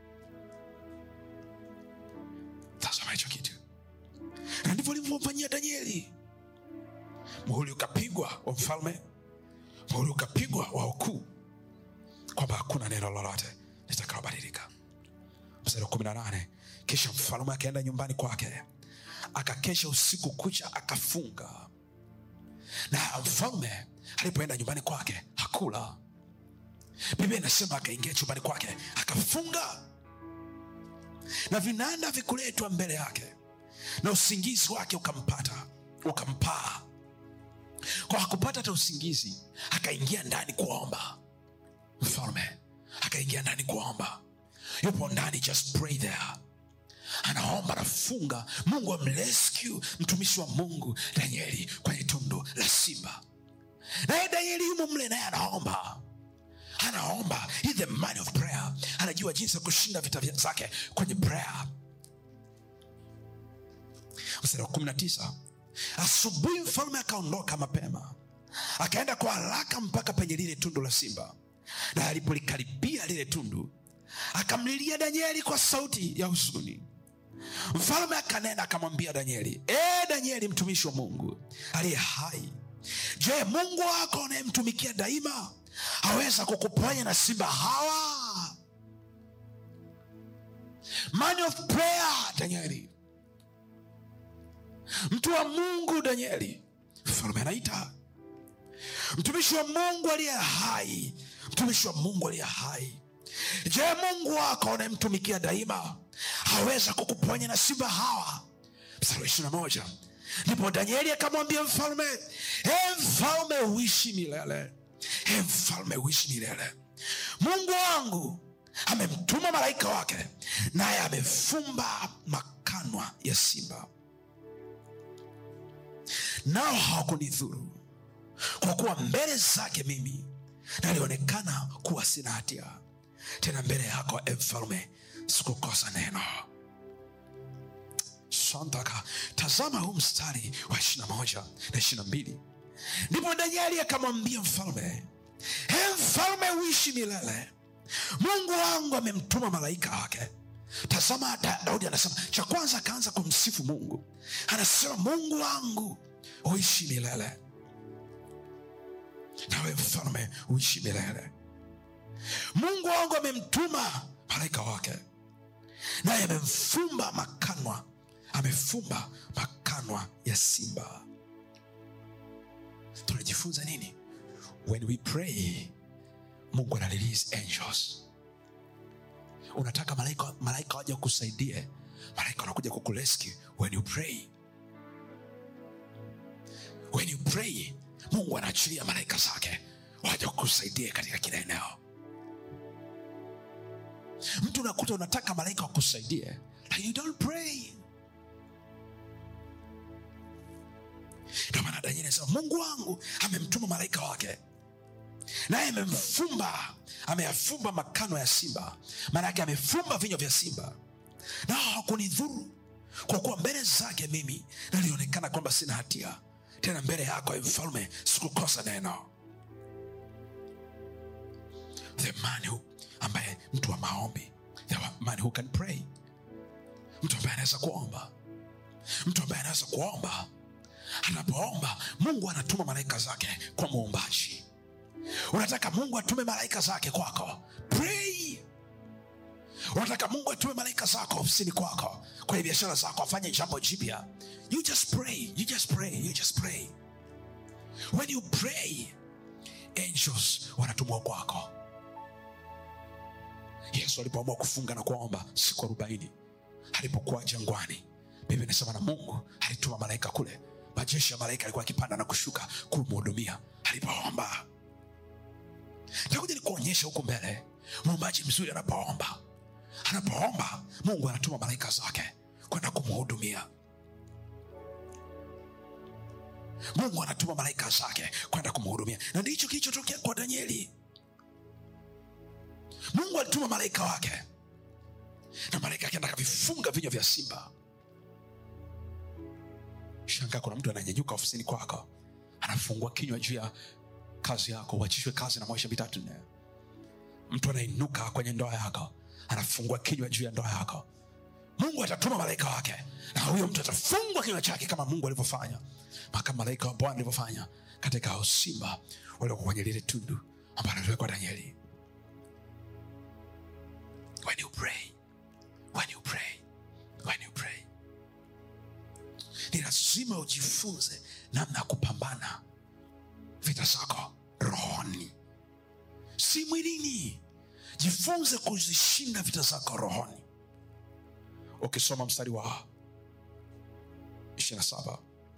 tazama hicho kitu na ndivyo walivyomfanyia danieli muhuri ukapigwa wa mfalme muhuri ukapigwa wa ukuu kwamba hakuna neno lolote litakalobadilika mstari wa kumi na nane kisha mfalume akaenda nyumbani kwake akakesha usiku kucha akafunga na mfalme alipoenda nyumbani kwake hakula biblia inasema akaingia chumbani kwake akafunga na vinanda vikuletwa mbele yake na usingizi wake ukampata ukampaa kwa hakupata hata usingizi akaingia ndani kuomba mfalme akaingia ndani kuomba yupo ndani just pray there anaomba anafunga mungu amrescue mtumishi wa mungu danieli kwenye tundu la simba naye danieli yumo mle naye anaomba anaomba He the man of prayer anajua jinsi ya kushinda vita vya- zake kwenye prayer mstari wa kumi na tisa asubuhi mfalme akaondoka mapema akaenda kwa haraka mpaka penye lile tundu la simba na alipolikaribia lile tundu akamlilia danieli kwa sauti ya huzuni mfalme akanena akamwambia danieli e danieli mtumishi wa mungu aliye hai je mungu wako unayemtumikia daima aweza kukuponya na simba hawa man of prayer danieli mtu wa mungu danieli mfalme anaita mtumishi wa mungu aliye hai mtumishi wa mungu aliye hai je mungu wako unayemtumikia daima aweza kukuponya na simba hawa mstari wa ishiri na moja ndipo danieli akamwambia mfalme e mfalme uishi milele e mfalme uishi milele mungu wangu amemtuma malaika wake naye amefumba makanwa ya simba nao hawakunidhuru kwa kuwa mbele zake mimi nalionekana kuwa sina hatia tena mbele yako e mfalme sikukosa neno santaka tazama huu mstari wa ishirina moja na ishirina mbili ndipo danieli akamwambia mfalme e mfalme uishi milele mungu wangu amemtuma malaika wake tazama Da- daudi anasema cha kwanza akaanza kumsifu mungu anasema mungu wangu uishi milele nawe mfalme uishi milele mungu wangu amemtuma malaika wake naye amemfumba makanwa amefumba makanwa ya simba tunajifunza nini when we pray mungu ana release angels unataka malaika malaika waja kusaidie malaika wanakuja kukurescue when you pray when you pray mungu anaachilia malaika zake waja kukusaidia katika kila eneo mtu unakuta unataka malaika wakusaidie like you don't pray ndio maana danieli anasema mungu wangu amemtuma malaika wake naye amemfumba ameyafumba makano ya simba maana yake amefumba vinywa vya simba na hakunidhuru kwa kuwa mbele zake mimi nalionekana kwamba sina hatia tena mbele yako ewe mfalme sikukosa neno the man who, ambaye mtu wa maombi the man who can pray mtu ambaye anaweza kuomba mtu ambaye anaweza kuomba anapoomba mungu anatuma malaika zake kwa muumbaji unataka mungu atume malaika zake kwako pray unataka mungu atume malaika zako ofisini kwako kwenye biashara zako afanye jambo jipya you just pray you just pray you just pray when you pray angels wanatumwa kwako yesu alipoamua kufunga na kuomba siku arobaini alipokuwa jangwani biblia inasema na mungu alituma malaika kule majeshi ya malaika alikuwa akipanda na kushuka kumhudumia alipoomba takuja nikuonyesha huku mbele muumbaji mzuri anapoomba anapoomba mungu anatuma malaika zake kwenda kumhudumia mungu anatuma malaika zake kwenda kumhudumia na ndicho kilichotokea kwa danieli mungu alituma malaika wake na malaika akienda akavifunga vinywa vya simba shangaa kuna mtu ananyanyuka ofisini kwako anafungua kinywa juu ya kazi yako uachishwe kazi na maisha mitatu nne mtu anainuka kwenye ndoa yako anafungua kinywa juu ya ndoa yako mungu atatuma malaika wake na huyo mtu atafungwa kinywa chake kama mungu alivyofanya kama malaika wa bwana alivyofanya katika hao simba waliokuwa kwenye lile tundu ambalo aliwekwa danieli when you pray when you pray when you pray ni lazima ujifunze namna ya kupambana vita zako rohoni si mwilini jifunze kuzishinda vita zako rohoni ukisoma mstari wa 27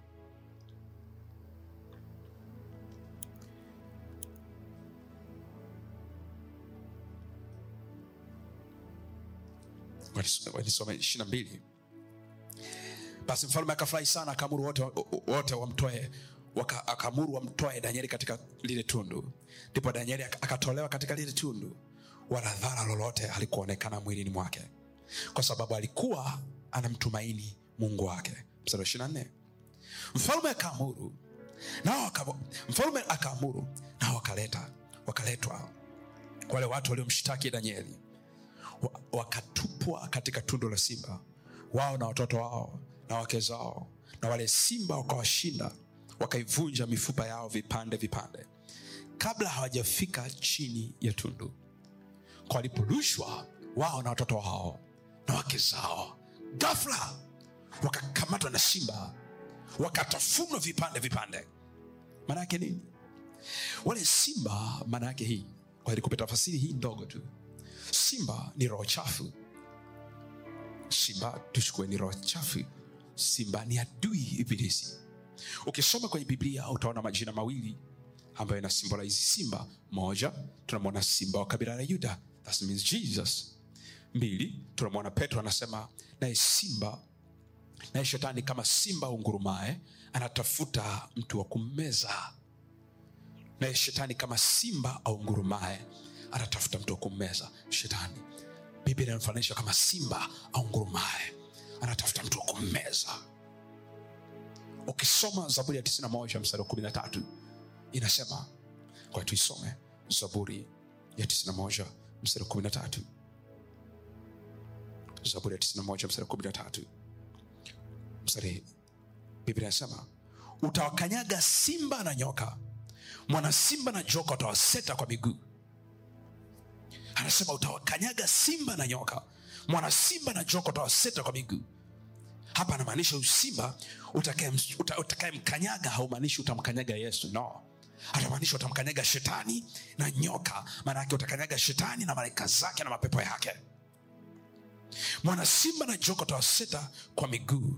nisome ishiri na mbili basi mfalme akafurahi sana akaamuru wote, wote wamtoe waka- akaamuru wamtoe danieli katika lile tundu ndipo danieli ak- akatolewa katika lile tundu wala dhara lolote halikuonekana mwilini mwake kwa sababu alikuwa anamtumaini mungu wake mstari wa ishiri na nne mfalme akaamuru nao waka- mfalme akaamuru nao wakaleta wakaletwa wale watu waliomshtaki danieli wa- wakatupwa katika tundu la simba wao na watoto wao na wake zao na wale simba wakawashinda wakaivunja mifupa yao vipande vipande kabla hawajafika chini ya tundu kwa waliporushwa wao na watoto wao na wake zao gafla wakakamatwa na simba wakatafunwa vipande vipande maana yake nini wale simba maana yake hii kwa nikupe tafasiri hii ndogo tu simba ni roho chafu simba tuchukue ni roho chafu simba ni adui ibilisi ukisoma kwenye biblia utaona majina mawili ambayo ina symbolize simba moja tunamwona simba wa kabila la yuda that means jesus mbili tunamwona petro anasema naye simba naye shetani kama simba ungurumae anatafuta mtu wa kummeza naye shetani kama simba au ngurumae anatafuta mtu wa kummeza shetani biblia inamfananisha kama simba au ngurumae anatafuta mtu wa kummeza ukisoma zaburi ya 91 mstari wa 13 inasema kwa tuisome zaburi ya 91 mstari wa kumi na tatu zaburi ya tisini na moja mstari wa kumi na tatu mstari biblia inasema utawakanyaga simba na nyoka mwana simba na joka utawaseta kwa miguu anasema utawakanyaga simba na nyoka mwana simba na joka utawaseta kwa miguu hapa anamaanisha usimba utakayemkanyaga uta, utakayemkanyaga haumaanishi utamkanyaga yesu no atamaanisha utamkanyaga shetani na nyoka maanake utakanyaga shetani na malaika zake na mapepo yake mwana simba na joka utawaseta kwa miguu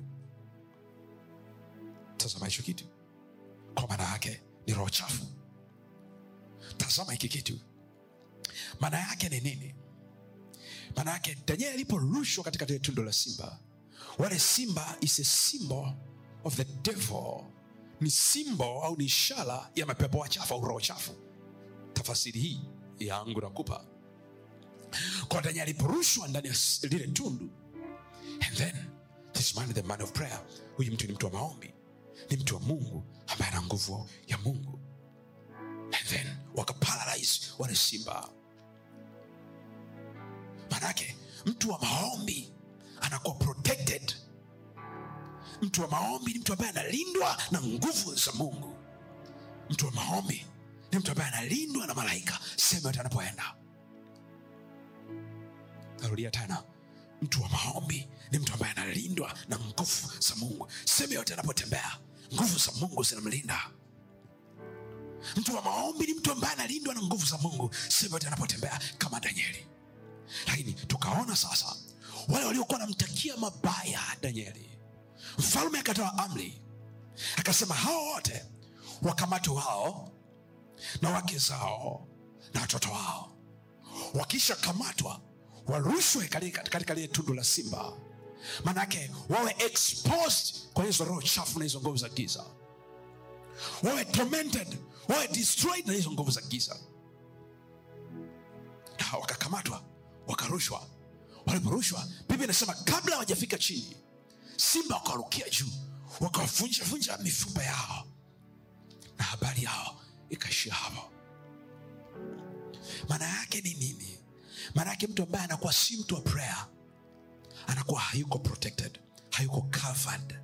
tazama hicho kitu kwa maana yake ni roho chafu tazama hiki kitu maana yake ni nini maana yake daniel aliporushwa katika lile tundo la simba wale simba is a symbol of the devil ni simbo au ni ishara ya mapepo wachafu au roho chafu tafasiri hii yangu nakupa kwa daniel aliporushwa ndani ya s- lile tundu and then this man is the man of prayer huyu mtu ni mtu wa maombi ni mtu wa mungu ambaye ana nguvu ya mungu and then wakaparalyze wale simba manake mtu wa maombi anakuwa protected mtu wa maombi ni mtu ambaye analindwa na nguvu za mungu mtu wa maombi ni mtu ambaye analindwa na malaika sehemu yote anapoenda narudia tena mtu wa maombi ni mtu ambaye analindwa na nguvu za mungu sehemu yote anapotembea nguvu za mungu zinamlinda mtu wa maombi ni mtu ambaye analindwa na nguvu za mungu sehemu yote anapotembea kama danieli lakini tukaona sasa wale waliokuwa wanamtakia mabaya danieli mfalme akatoa amri akasema hao wote wakamatwe wao na wake zao na watoto wao wakisha kamatwa warushwe katika katika lile tundu la simba manake wawe exposed kwa hizo roho chafu na hizo nguvu za giza wawe tormented wawe destroyed na hizo nguvu za giza na wakakamatwa wakarushwa waliporushwa biblia inasema kabla hawajafika chini simba wakarukia juu wakavunjavunja mifupa yao na habari yao ikaishia hapo maana yake ni nini maana yake mtu ambaye anakuwa si mtu wa prayer anakuwa hayuko protected hayuko covered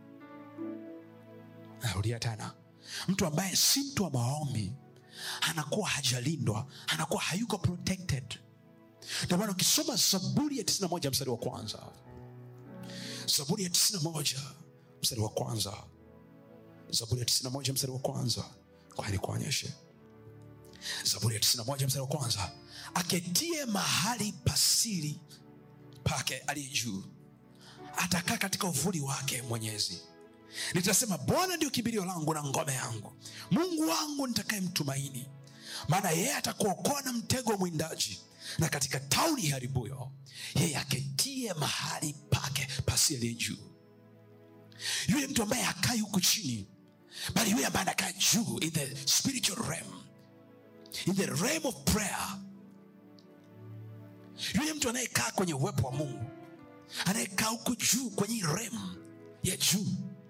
narudia tena mtu ambaye si mtu wa maombi anakuwa hajalindwa anakuwa hayuko protected ndio maana ukisoma zaburi ya 91 mstari wa kwanza zaburi ya 91 mstari wa kwanza zaburi ya 91 mstari wa kwanza kwa nikuonyeshe zaburi ya 91 mstari wa kwanza aketie mahali pasiri pake aliye juu atakaa katika uvuli wake mwenyezi nitasema bwana ndio kimbilio langu na ngome yangu mungu wangu nitakayemtumaini maana yeye atakuokoa na mtego wa mwindaji na katika tauni haribuyo yeye aketie mahali pake pasi aliye juu yule mtu ambaye hakai huku chini bali yule ambaye anakaa juu in the spiritual realm in the realm of prayer yule mtu anayekaa kwenye uwepo wa mungu anayekaa huku juu kwenye hii realm ya juu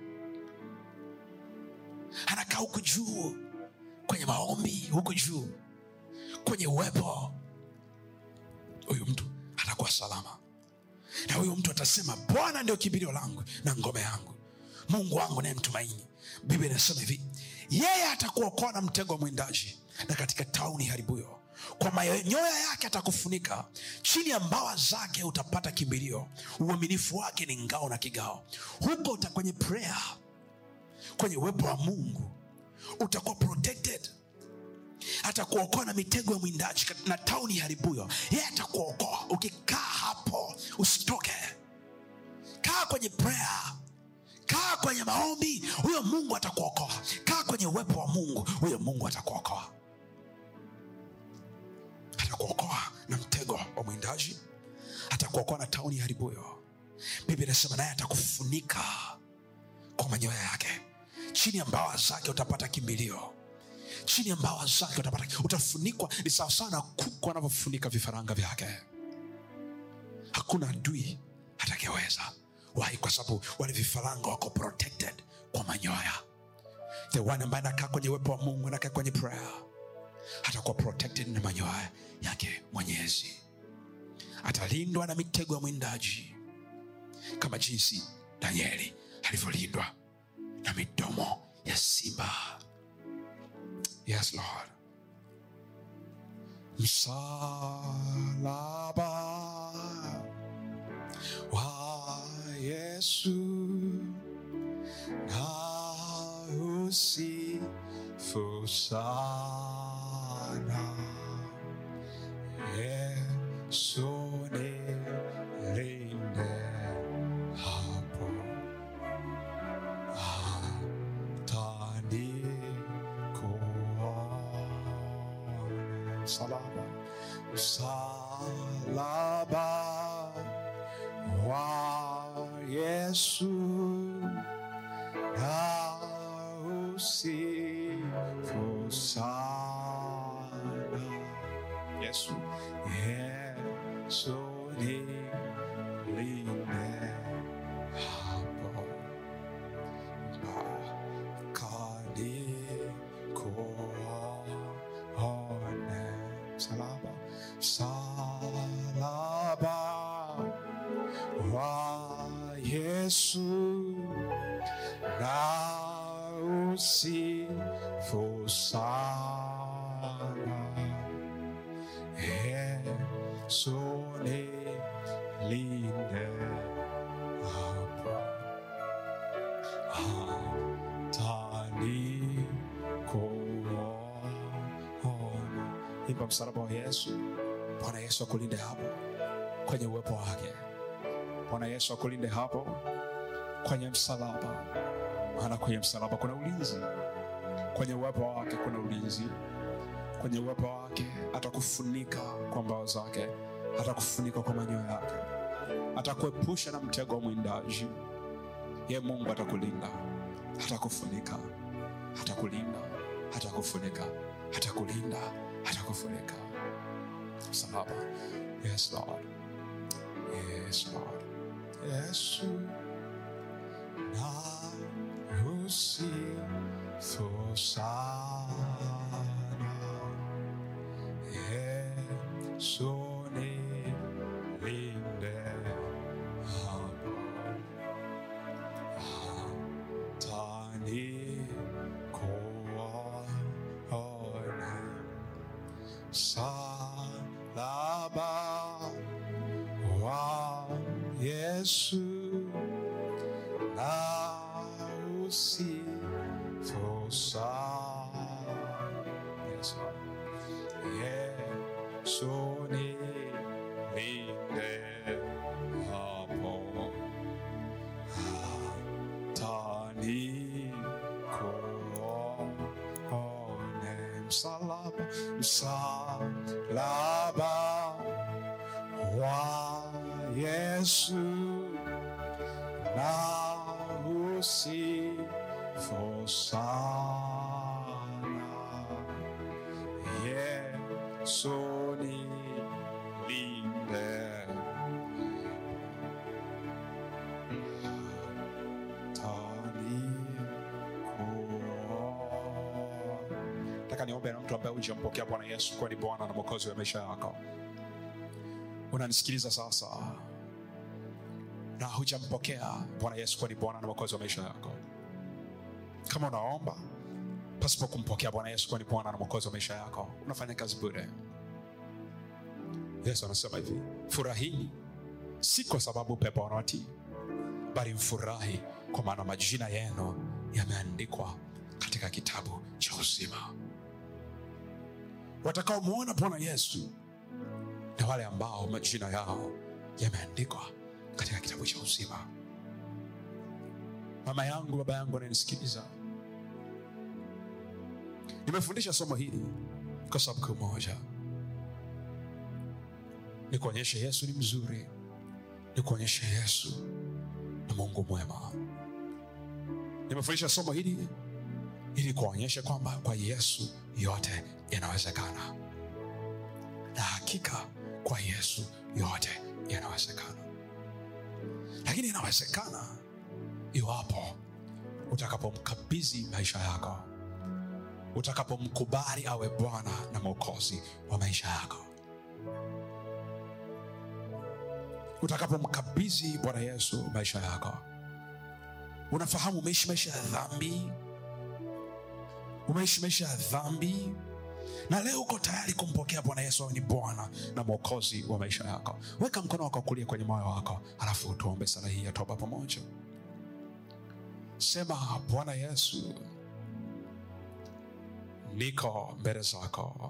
anakaa huku juu kwenye maombi huku juu kwenye uwepo huyu mtu atakuwa salama na huyu mtu atasema bwana ndio kimbilio langu na ngome yangu mungu wangu naye mtumaini biblia inasema hivi yeye atakuokoa na mtego wa mwindaji na katika tauni haribuyo kwa manyoya yake atakufunika chini ya mbawa zake utapata kimbilio uaminifu wake ni ngao na kigao huko uta kwenye prayer kwenye uwepo wa mungu utakuwa protected atakuokoa na mitego ya mwindaji na tauni haribuyo yeye atakuokoa ukikaa hapo usitoke kaa kwenye prayer kaa kwenye maombi huyo mungu atakuokoa kaa kwenye uwepo wa mungu huyo mungu atakuokoa atakuokoa na mtego wa mwindaji atakuokoa na tauni haribuyo biblia inasema naye atakufunika kwa manyoya yake chini ya mbawa zake utapata kimbilio chini ya mbawa zake utapata utafunikwa ni sawasawa na kuku anavyofunika vifaranga vyake hakuna adui atakayeweza wai kwa sababu wale vifaranga wako protected kwa manyoya the one ambaye anakaa kwenye uwepo wa mungu anakaa kwenye prayer atakuwa protected na manyoya yake mwenyezi atalindwa na mitego ya mwindaji kama jinsi danieli alivyolindwa na midomo ya simba yes lord msalaba wa yesu na usifu sana yesu nilinde hapo atanikuone msalaba msalaba wa yesu na usifu sana yesu yesu nilinde hapo kanikuone msalaba msalaba wa yesu na usifu sana yesu nilinde hapo atanikuona imba msalaba wa yesu bwana yesu akulinde hapo kwenye uwepo wake bwana yesu akulinde hapo kwenye msalaba maana kwenye msalaba kuna ulinzi kwenye uwepo wake kuna ulinzi kwenye uwepo wake atakufunika kwa mbao zake atakufunika kwa manyoya yake atakuepusha na mtego wa mwindaji ye mungu atakulinda atakufunika atakulinda atakufunika atakulinda atakufunika msalaba yes lord yes lord yesu na usifu sana yesu nilinde hapo atanikuone salaba wa yesu na usifu sana Yes, Lord. Yesu nilinde hapo atanikuone msalaba msalaba wa Yesu na usifu sana Yesu nilinde nataka niombe na mtu ambaye hujampokea bwana yesu kuwa ni bwana na mwokozi wa maisha yako unanisikiliza sasa na hujampokea bwana yesu kuwa ni bwana na mwokozi wa maisha yako kama unaomba pasipo kumpokea bwana yesu kuwa ni bwana na mwokozi wa maisha yako unafanya kazi bure yesu anasema hivi furahini si kwa sababu pepo wanawatii bali mfurahi kwa maana majina yenu yameandikwa katika kitabu cha uzima watakaomwona bwana yesu na wale ambao majina yao yameandikwa katika kitabu cha uzima mama yangu baba yangu ananisikiliza nimefundisha somo hili kwa sababu kuu moja ni kuonyesha yesu ni mzuri ni kuonyesha yesu ni mungu mwema nimefundisha somo hili ili kuonyesha kwamba kwa yesu yote yanawezekana na hakika kwa yesu yote yanawezekana lakini inawezekana iwapo utakapomkabidhi maisha yako utakapomkubali awe bwana na mwokozi wa maisha yako utakapomkabidhi bwana yesu maisha yako unafahamu umeishi maisha ya dhambi umeishi maisha ya dhambi na leo uko tayari kumpokea bwana yesu awe ni bwana na mwokozi wa maisha yako weka mkono wako wa kulia kwenye moyo wako alafu tuombe sala hii ya toba pamoja sema bwana yesu niko mbele zako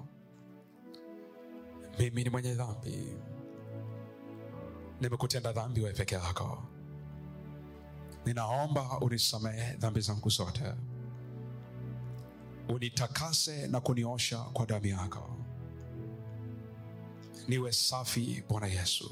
mimi ni mwenye dhambi nimekutenda dhambi wewe peke yako ninaomba unisamehe dhambi zangu zote unitakase na kuniosha kwa damu yako niwe safi bwana yesu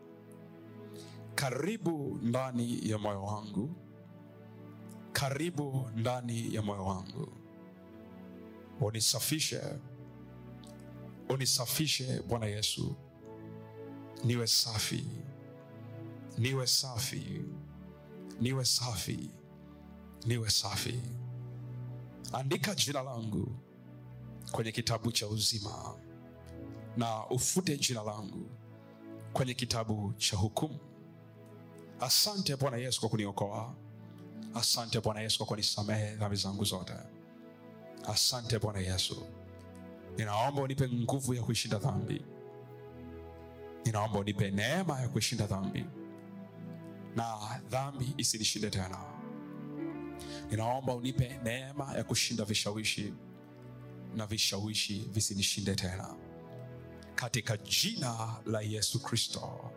karibu ndani ya moyo wangu karibu ndani ya moyo wangu unisafishe unisafishe bwana yesu niwe safi niwe safi niwe safi niwe safi andika jina langu kwenye kitabu cha uzima na ufute jina langu kwenye kitabu cha hukumu asante bwana yesu kwa kuniokoa asante bwana yesu kwa kunisamehe dhambi zangu zote asante bwana yesu ninaomba unipe nguvu ya kuishinda dhambi ninaomba unipe neema ya kuishinda dhambi na dhambi isinishinde tena ninaomba unipe neema ya kushinda vishawishi na vishawishi visinishinde tena katika jina la yesu kristo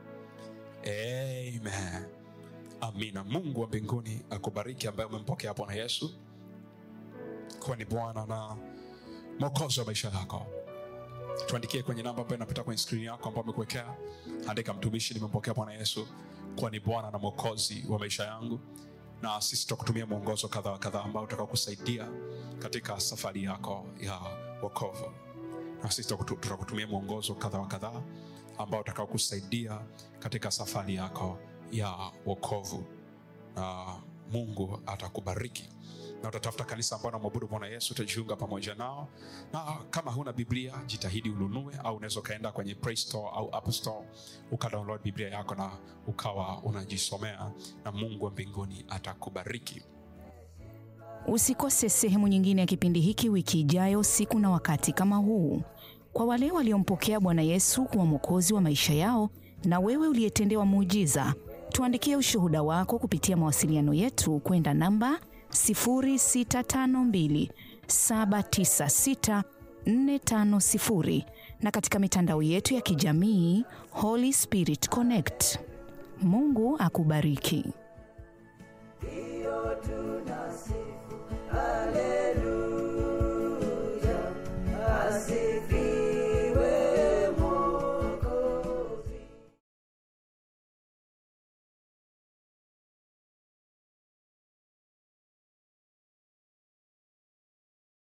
amen amina mungu wa mbinguni akubariki ambaye umempokea bwana yesu kuwa ni bwana na mwokozi wa maisha yako tuandikie kwenye namba ambayo inapita kwenye skrini yako ambao amekuwekea andika mtumishi nimempokea bwana yesu kuwa ni bwana na mwokozi wa maisha yangu na sisi tutakutumia mwongozo kadha wa kadhaa ambao utakao kusaidia katika safari yako ya wokovu na sisi tutakutu- tutakutumia mwongozo kadha wa kadhaa ambao utakao kusaidia katika safari yako ya wokovu na mungu atakubariki na utatafuta kanisa ambao namwabudu bwana yesu utajiunga pamoja nao na kama huna biblia jitahidi ununue au unaweza ukaenda kwenye play store au app store ukadownload biblia yako na ukawa unajisomea na mungu wa mbinguni atakubariki Usikose sehemu nyingine ya kipindi hiki wiki ijayo, siku na wakati kama huu. Kwa wale waliompokea Bwana Yesu kuwa mwokozi wa maisha yao, na wewe uliyetendewa muujiza, tuandikie ushuhuda wako kupitia mawasiliano yetu kwenda namba 0652 796 450 na katika mitandao yetu ya kijamii Holy Spirit Connect. Mungu akubariki. Hiyo tunasema